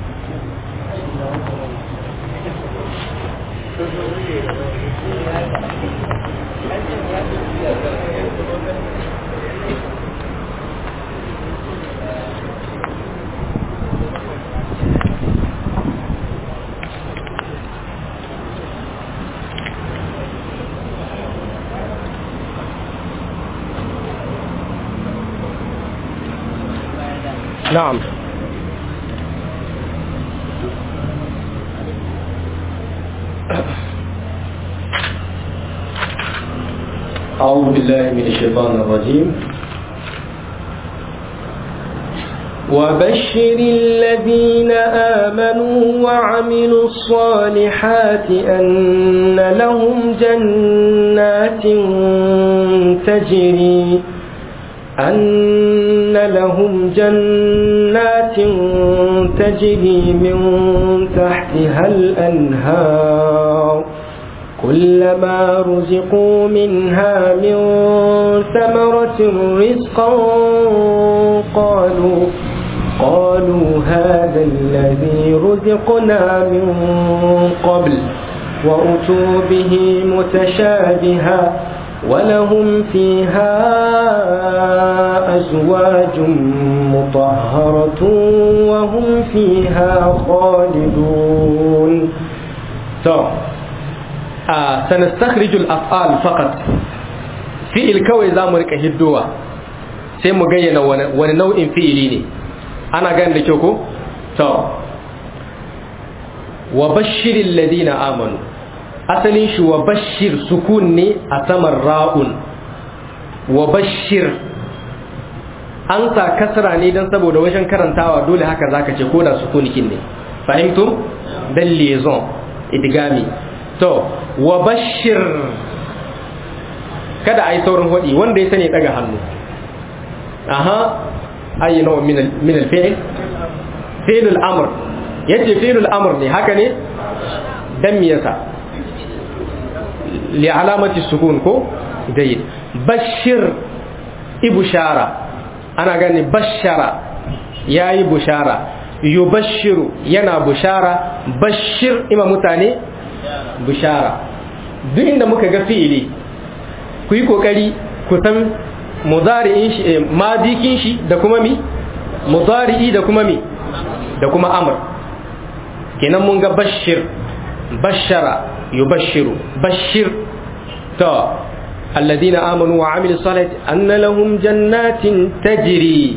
نعم أعوذ بالله من الشيطان الرجيم وبشر الذين آمنوا وعملوا الصالحات أن لهم جنات تجري أن لهم جنات تجري من تحتها الأنهار كلما رزقوا منها من ثمرة رزقا قالوا قالوا هذا الذي رزقنا من قبل وأتوا به متشابها ولهم فيها أزواج مطهرة وهم فيها خالدون طب آه سنستخرج الأفعال فقط في الكوي زامرك هدوة sai mu gayyana wani nau'in fi'ili ne ana gani da kyau ko? to wa bashirin ladina amanu asalin shi wa bashir sukun ne a saman ra'un wa bashir an sa kasra ne don saboda wajen karantawa dole haka zaka ce ko da sukunikin ne fahimtum dan liaison idgami to wa bashir kada ai saurin hodi wanda ya sani daga hannu aha ayi nawa min al-fi'l fi'l al-amr yace fi'l al-amr ne haka ne dan me yasa li alamati sukun ko jayyid bashir ibushara ana gani bashara yayi bushara yubashiru yana bushara bashir ima mutane bushara duk inda muka ga fi'ili ku yi kokari ku san mudari'in shi madikin shi da kuma mi mudari'i da kuma mi da kuma amr kenan mun ga bashir bashara yubashiru bashir to الذين آمنوا وعملوا الصالحات أن لهم جنات تجري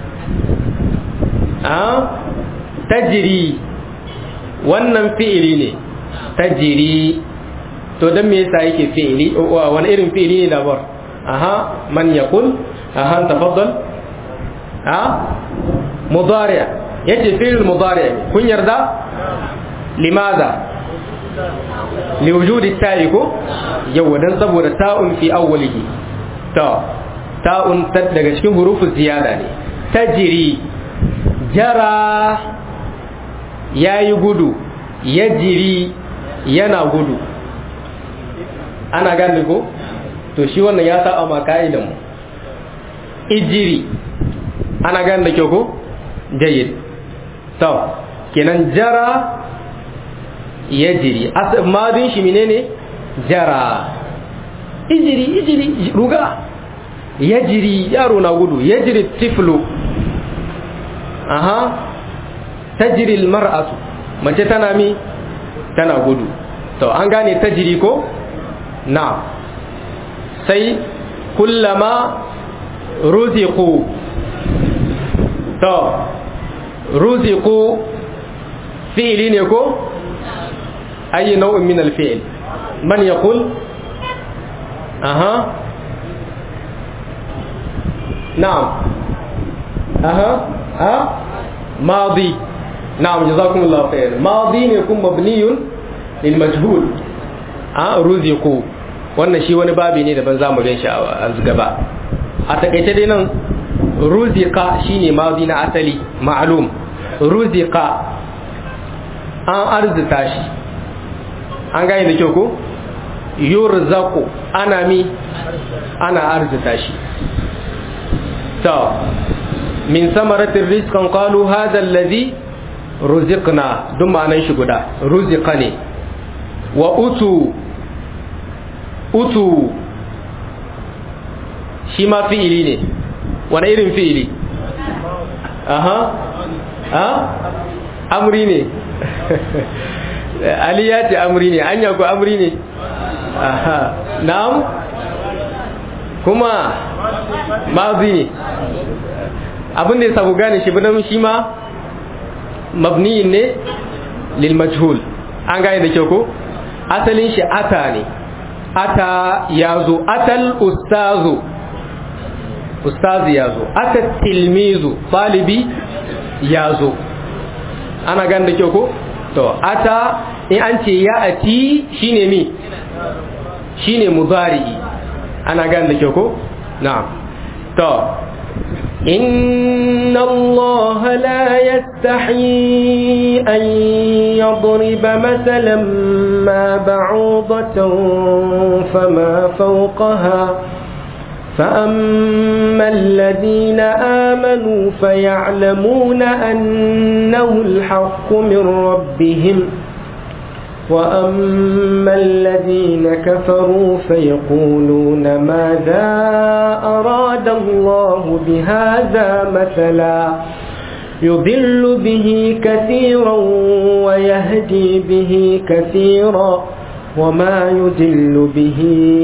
أه؟ تجري wannan fi'ili ne tajiri to dan me yasa yake fi'ili wani irin fi'ili ne dabar aha man yaqul aha tafaddal ha mudari yace fi'il mudari kun yarda limadha liwujudi ta'i ko yawa dan saboda ta'un fi awwalihi ta ta'un daga cikin hurufin ziyada ne tajiri jara yayi gudu yajiri yana gudu ana gane ko to shi wannan ya saba ma ka'idan mu ijiri ana gane da kyau ko jayyid to kenan jara yajiri madin shi menene jara ijiri ijiri ruga yajiri yaro na gudu yajiri tiflu aha tajiri almar'atu mace tana mi tana gudu to an gane tajiri ko na sai kullama ruziqu to ruziqu fi'li ne ko أي نوع من الفعل من يقول أها na'am aha ha madi na'am jazakumullahu khair madi ne kun mabniyun lil majhul a ruziqu wannan shi wani babi ne daban zamu gan shi a gaba a takaice dai nan ruziqa shine madi na asali ma'lum ruziqa an arzita shi an gane da kyau ko yurzaqu ana mi ana arzita shi to min samaratin rizqan qalu hadha alladhi ruziqna duk ma'anan shi guda ruziqa ne wa utu utu shi ma fi'ili ne wani irin fi'ili aha ha amri ne ali ya ce amri ne anya ko amri ne aha na'am kuma mazi ne abin da ya sabu gane shi bidan shi ma mabniyin ne lil majhul an gane da kyau ko asalin shi ata ne ata ya zo atal ustazu ustazi ya zo ata tilmizu talibi ya zo ana gane da kyau ko to ata in an ce ya ati shine mi shine mudari'i ana gane da kyau ko na'am to إن الله لا يستحي أن يضرب مثلا ما بعوضة فما فوقها فأما الذين آمنوا فيعلمون أنه الحق من ربهم وأما الذين كفروا فيقولون ماذا أراد الله بهذا مثلا يضل به كثيرا ويهدي به كثيرا وما يضل به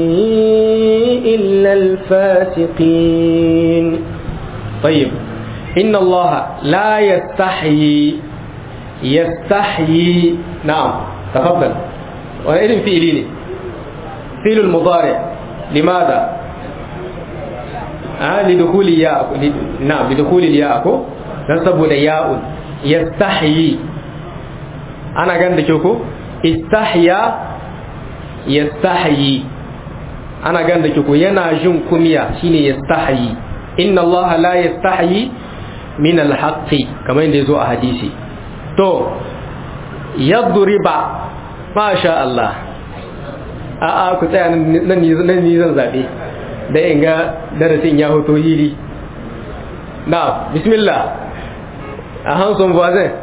إلا الفاسقين طيب إن الله لا يستحيي يستحيي نعم تفضل وإذن فعلي فعل المضارع لماذا آه لدخول ياء نعم لدخول الياء نسبه لياء يستحيي أنا قاعد أشوفه استحيا يستحيي أنا قاعد أشوفه ينا جن كمية شيني يستحيي إن الله لا يستحيي من الحق كما يندزو أحاديثي تو yadriba masha Allah a'a ku tsaya nan ni zan zabe da in ga darasin ya hoto hili na bismillah a hanson voisin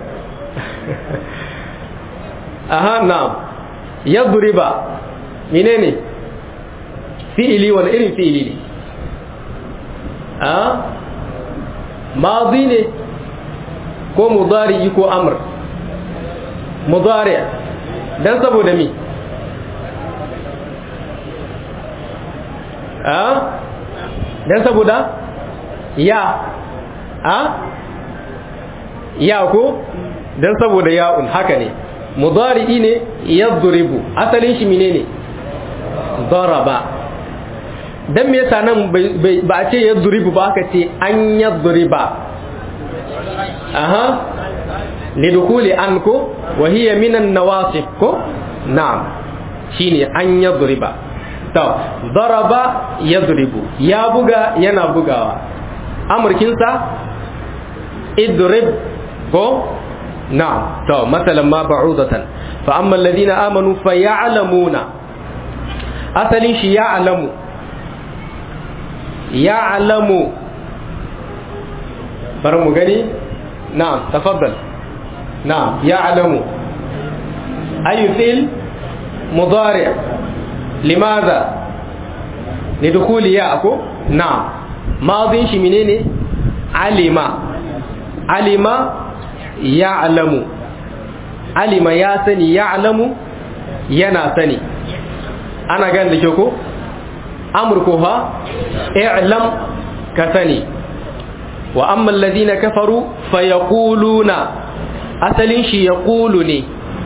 aha na yadriba menene fi'ili wani irin fi'ili ne a mazi ne ko mudari ko amr mudari dan saboda mi a dan saboda ya a ya ko dan saboda ya'un haka ne mudari ne yadribu asalin shi menene daraba dan me yasa nan ba a ce yadribu ba aka ce an yadriba aha lidukuli an ko wa hiya minan nawasif ko na'am shine an yadriba to daraba yadribu ya buga yana bugawa amurkin sa idrib ko na'am to masalan ma ba'udatan fa amma alladhina amanu fa ya'lamuna asalin shi ya'lamu ya'lamu bar mu gani na'am tafaddal نعم يعلم أي فعل مضارع لماذا لدخول ياءكو نعم ماضي شي منين علم علم يعلم علم يا سني يعلم ينا سني أنا قال لك أمركها اعلم كسني وأما الذين كفروا فيقولون asalin shi ya kulu ne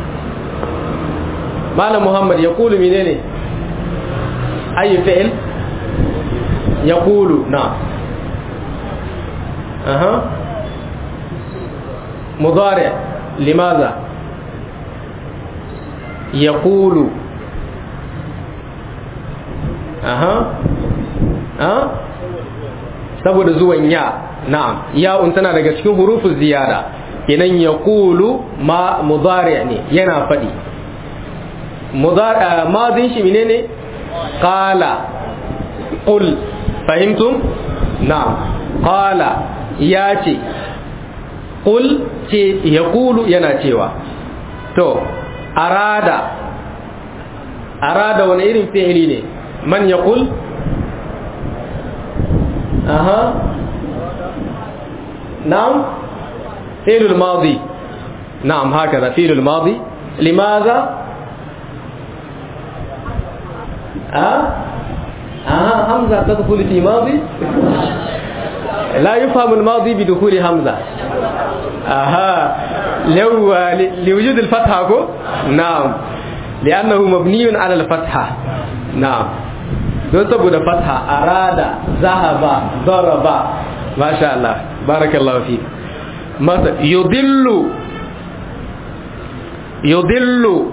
malam muhammad ya kulu mine ne ayi fi'il ya kulu na aha mudari limaza yaqulu aha ha saboda zuwan ya na'am ya'un tana daga cikin hurufin ziyada idan yaqulu ma mudari ne yana fadi mudari madin shi menene qala qul fahimtum na'am qala ya ce qul ce yaqulu yana cewa to arada arada wani irin fi'ili ne man yaqul aha na'am fi'l al-madi na'am هكذا فعل الماضي لماذا ها آه همزة تدخل في ماضي لا يفهم الماضي بدخول همزة أها لو لوجود الفتحة كو نعم لأنه مبني على الفتحة نعم don saboda fatha arada zahaba daraba masha Allah barakallahu fi masa yudillu yudillu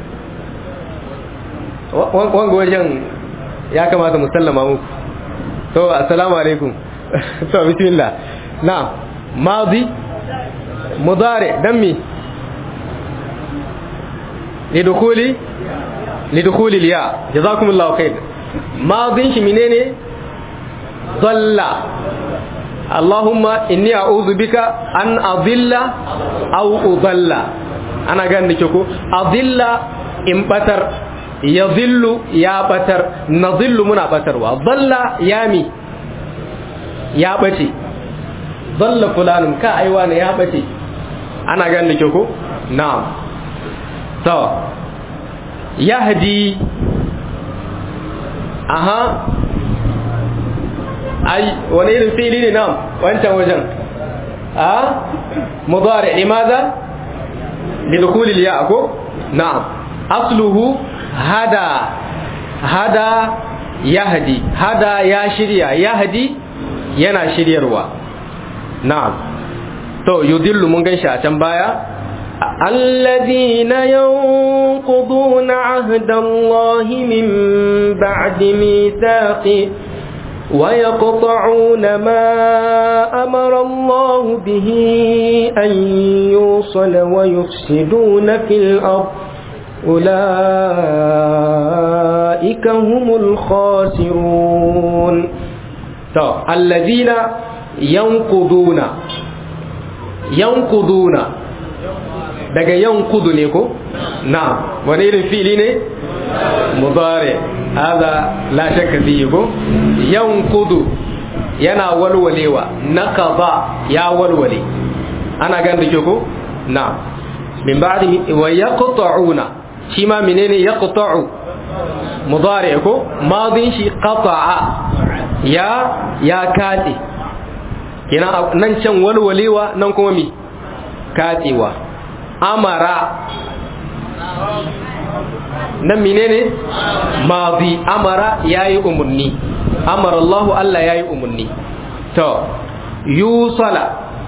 wanga wajen ya kamata mu sallama muku to assalamu alaikum to bismillah na'am madi mudari dan mi lidukuli lidukuli liya jazakumullahu khair madin shi menene dalla Allahumma inni a'udhu bika an adilla aw udalla ana ganin da ko adilla in batar yadhillu ya batar nadhillu muna batarwa dalla yami ya bace dalla fulanun ka aiwa ne ya bace ana ganin da ko na'am to yahdi aha ai wani irin fili ne nan wancan wajen a mudari limaza lidkhul ya ko na'am asluhu hada hada yahdi hada ya shirya yahdi yana shiryarwa na'am to yudillu mun ganshi a can baya الذين ينقضون عهد الله من بعد ميثاقه ويقطعون ما أمر الله به أن يوصل ويفسدون في الأرض أولئك هم الخاسرون الذين ينقضون ينقضون daga yankudu ne ko na wani irin fili ne mudare hada la shakka fihi ko yankudu yana walwalewa naqada ya walwale ana gan da ko na min ba'di wa yaqta'una shi ma menene yaqta'u mudare ko madin shi qata'a ya ya kati kina nan can walwalewa nan kuma mi katsewa amara nan menene madi amara yayi umarni amara Allah Allah yayi umarni to yusala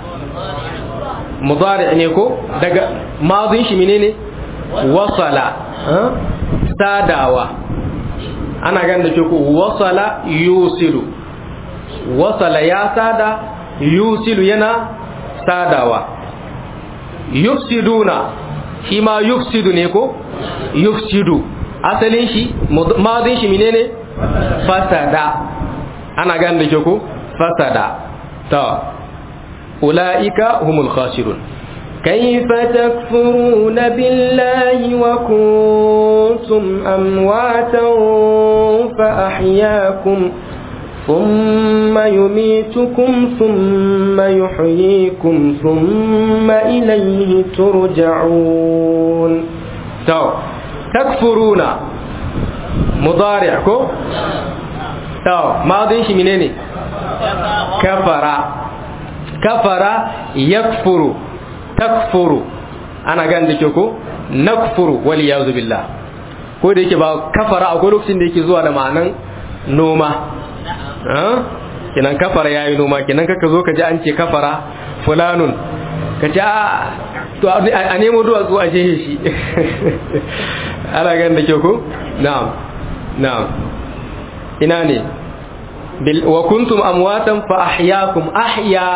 mudari ne ko daga madin shi menene wasala sadawa ana ganin da ko wasala yusilu wasala ya sada yusilu yana sadawa yufsiduna shi ma yufsidu ne ko yufsidu asalin shi madin shi menene fasada ana ganin da ke ko fasada ta ulaika humul khasirun كيف تكفرون بالله وكنتم أمواتا فأحياكم ثم يميتكم ثم يحييكم ثم إليه ترجعون تو تكفرون مضارعكم تو ماضي شي منين كفر كفر يكفر تكفر ana gan da ke ko nakfuru wal yazu billah ko da yake ba kafara akwai lokacin da yake zuwa da ma'anan noma kenan kafara yayi noma kenan kaka zo ka ji an ce kafara fulanun ka ce a to a nemo duwatsu a jehe shi ana gan da kyau ko na'am na'am ina ne wa kuntum amwatan fa ahyaakum ahya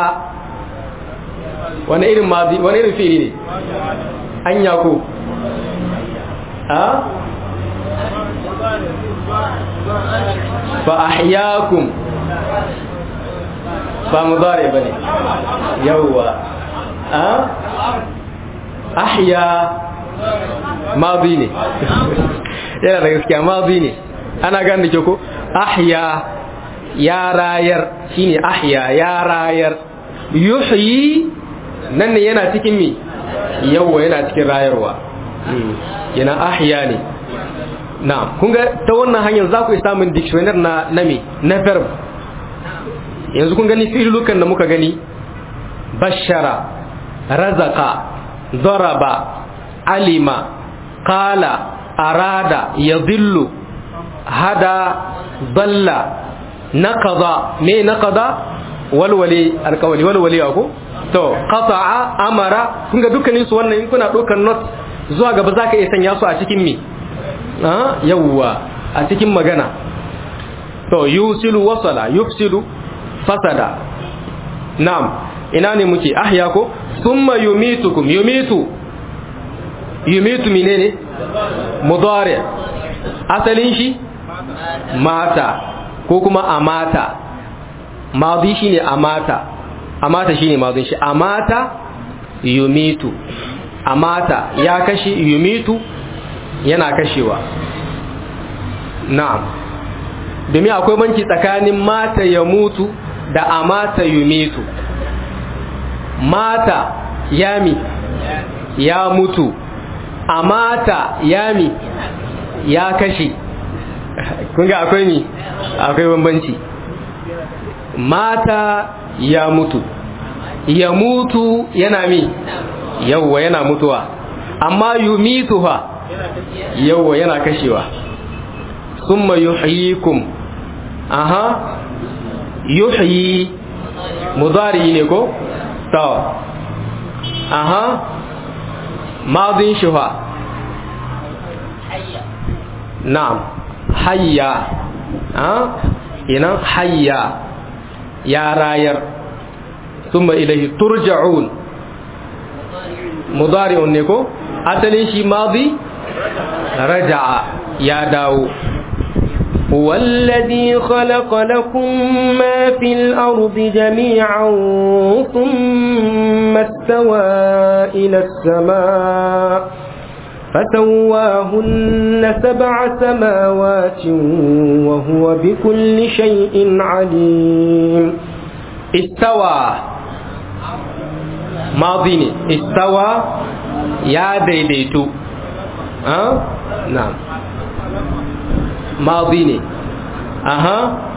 wani irin mazi wani irin fi'ili ne anya ko a fa ahyaakum ba mudari bane yawwa a ahya mazi ne yana da gaskiya mazi ne ana gane ke ko ahya ya rayar shine ahya ya rayar yuhyi nan ne yana cikin mi yawwa yana cikin rayarwa yana ahya ne na kun ga ta wannan hanyar za ku samun dictionary na na me na verb yanzu kun gani fi'ilukan da muka gani bashara razaka daraba alima qala arada yadhillu hada dalla naqada me naqada walwali alqawli walwali ko to qata'a amara kun ga dukkanin su wannan in kuna dokar note zuwa gaba zaka iya sanya su a cikin me ah yawwa a cikin magana to yusilu wasala yufsidu fasada na'am ina ne muke ahya ko thumma yumitukum yumitu yumitu menene mudari asalin shi mata ko kuma amata madi shine amata amata shine madin shi amata yumitu amata ya kashi yumitu yana kashewa na'am domin akwai banki tsakanin mata ya mutu da amata yumitu mata yami ya mutu amata yami ya kashe kun ga akwai ni akwai bambanci mata ya mutu ya mutu yana mi yawwa yana mutuwa amma yumitu ha yawwa yana kashewa summa yuhyikum aha yuhyi mudari ne ko to aha madin shuha na'am hayya ha ina hayya ya rayar thumma ilayhi turja'un mudari'un ne ko asalin shi madi raja'a ya dawo هو الذي خلق لكم ما في الأرض جميعا ثم استوى إلى السماء فسواهن سبع سماوات وهو بكل شيء عليم استوى ماضي استوى يا ديديتو ها أه؟ نعم mazi ne aha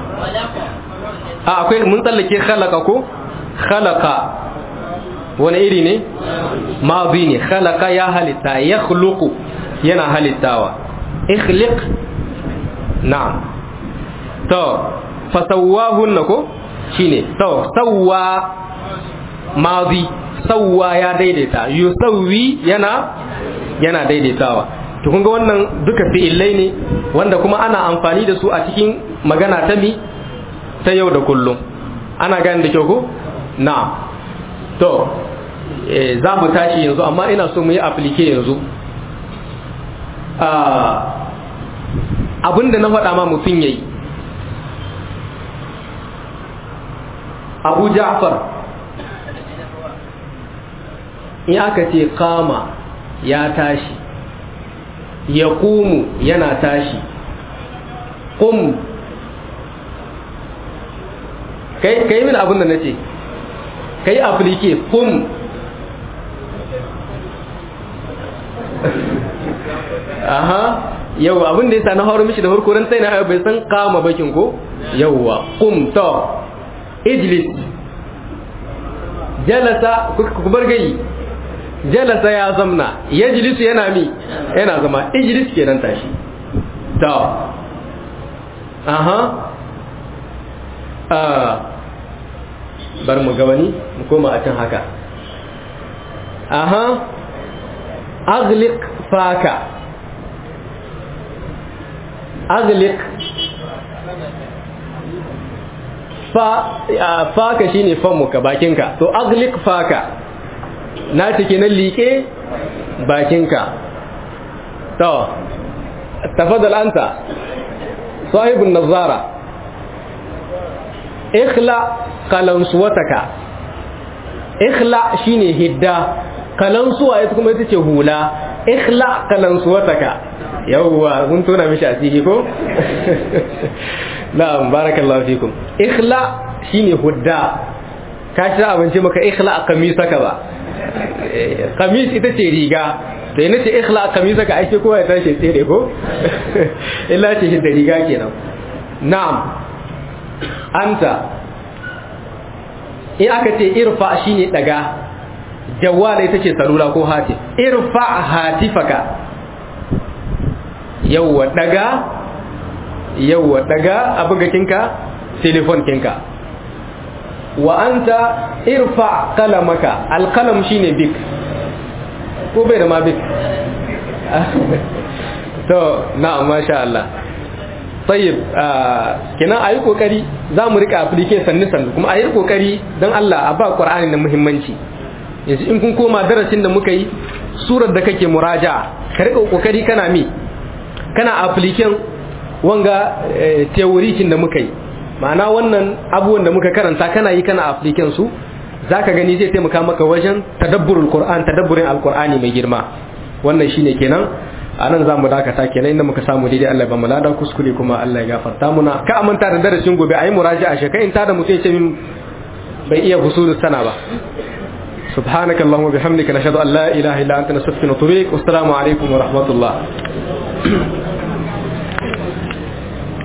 a akwai mun tsallake khalaka ko khalaka wani iri ne mazi ne khalaka ya halitta ya khluqu yana halittawa ikhliq na'am to fasawwahunna ko shine to sawwa mazi sawwa ya daidaita yusawwi yana yana daidaitawa to kun ga wannan duka fi'illai ne wanda kuma ana amfani da su a cikin magana ta mi ta yau da kullum ana gani da kyau ko na'am to za mu tashi yanzu amma ina so mu yi aplike yanzu abinda na faɗa ma mutum yayi abu ja'far in aka ce kama ya tashi ya kumu yana tashi kum kai kai min abin da nace kai aplike kum aha yau abin da yasa na horo mishi da farko ran sai na bai san kama bakin ko yawwa kum to ijlis jalasa ku bar gayi jalasa ya zamna yajlisu yana mi yana zama ijlis kenan tashi to aha bar mu ga wani mu koma a can haka aha aghliq faka aghliq fa faka shine famuka bakinka to aghliq faka na cike na liƙe bakinka to tafadal anta sahibun nazara ikhla kalansuwataka ikhla shine hidda kalansuwa ita kuma ita ce hula ikhla kalansuwataka yawwa mun tona mishi asiri ko na'am barakallahu fikum ikhla shine hudda ka ci abinci maka ikhla kamisaka ba kamis ita ce riga da yana ce ikhla kamisaka ake kowa ya tashi tsere ko illa ce hidda riga kenan na'am anta in aka ce irfa shine daga jawala ita ce salula ko hati irfa hatifaka yawwa daga yawwa daga abugakinka telefon kinka wa anta irfa kalamaka alkalam shine bik ko bai da ma bik to na'am masha Allah tayyib kenan ayi kokari za mu rika application sannu sannu kuma ayi kokari dan Allah a ba Qur'ani da muhimmanci yanzu in kun koma darasin da muka yi surar da kake muraja'a ka rika kokari kana mi kana application wanga theory da muka yi ma'ana wannan abubuwan da muka karanta kana yi kana application su zaka gani zai taimaka maka wajen tadabburul Qur'an tadabburin alqur'ani mai girma wannan shine kenan a nan za mu dakata kenan inda muka samu daidai Allah ba mu lada kuskure kuma Allah ya gafarta muna ka amanta da darasin gobe ayi muraji a shekai in ta da mutum ce min bai iya husulus sana ba سبحانك اللهم وبحمدك نشهد ان لا اله الا انت نستغفرك ونتوب اليك والسلام عليكم ورحمه الله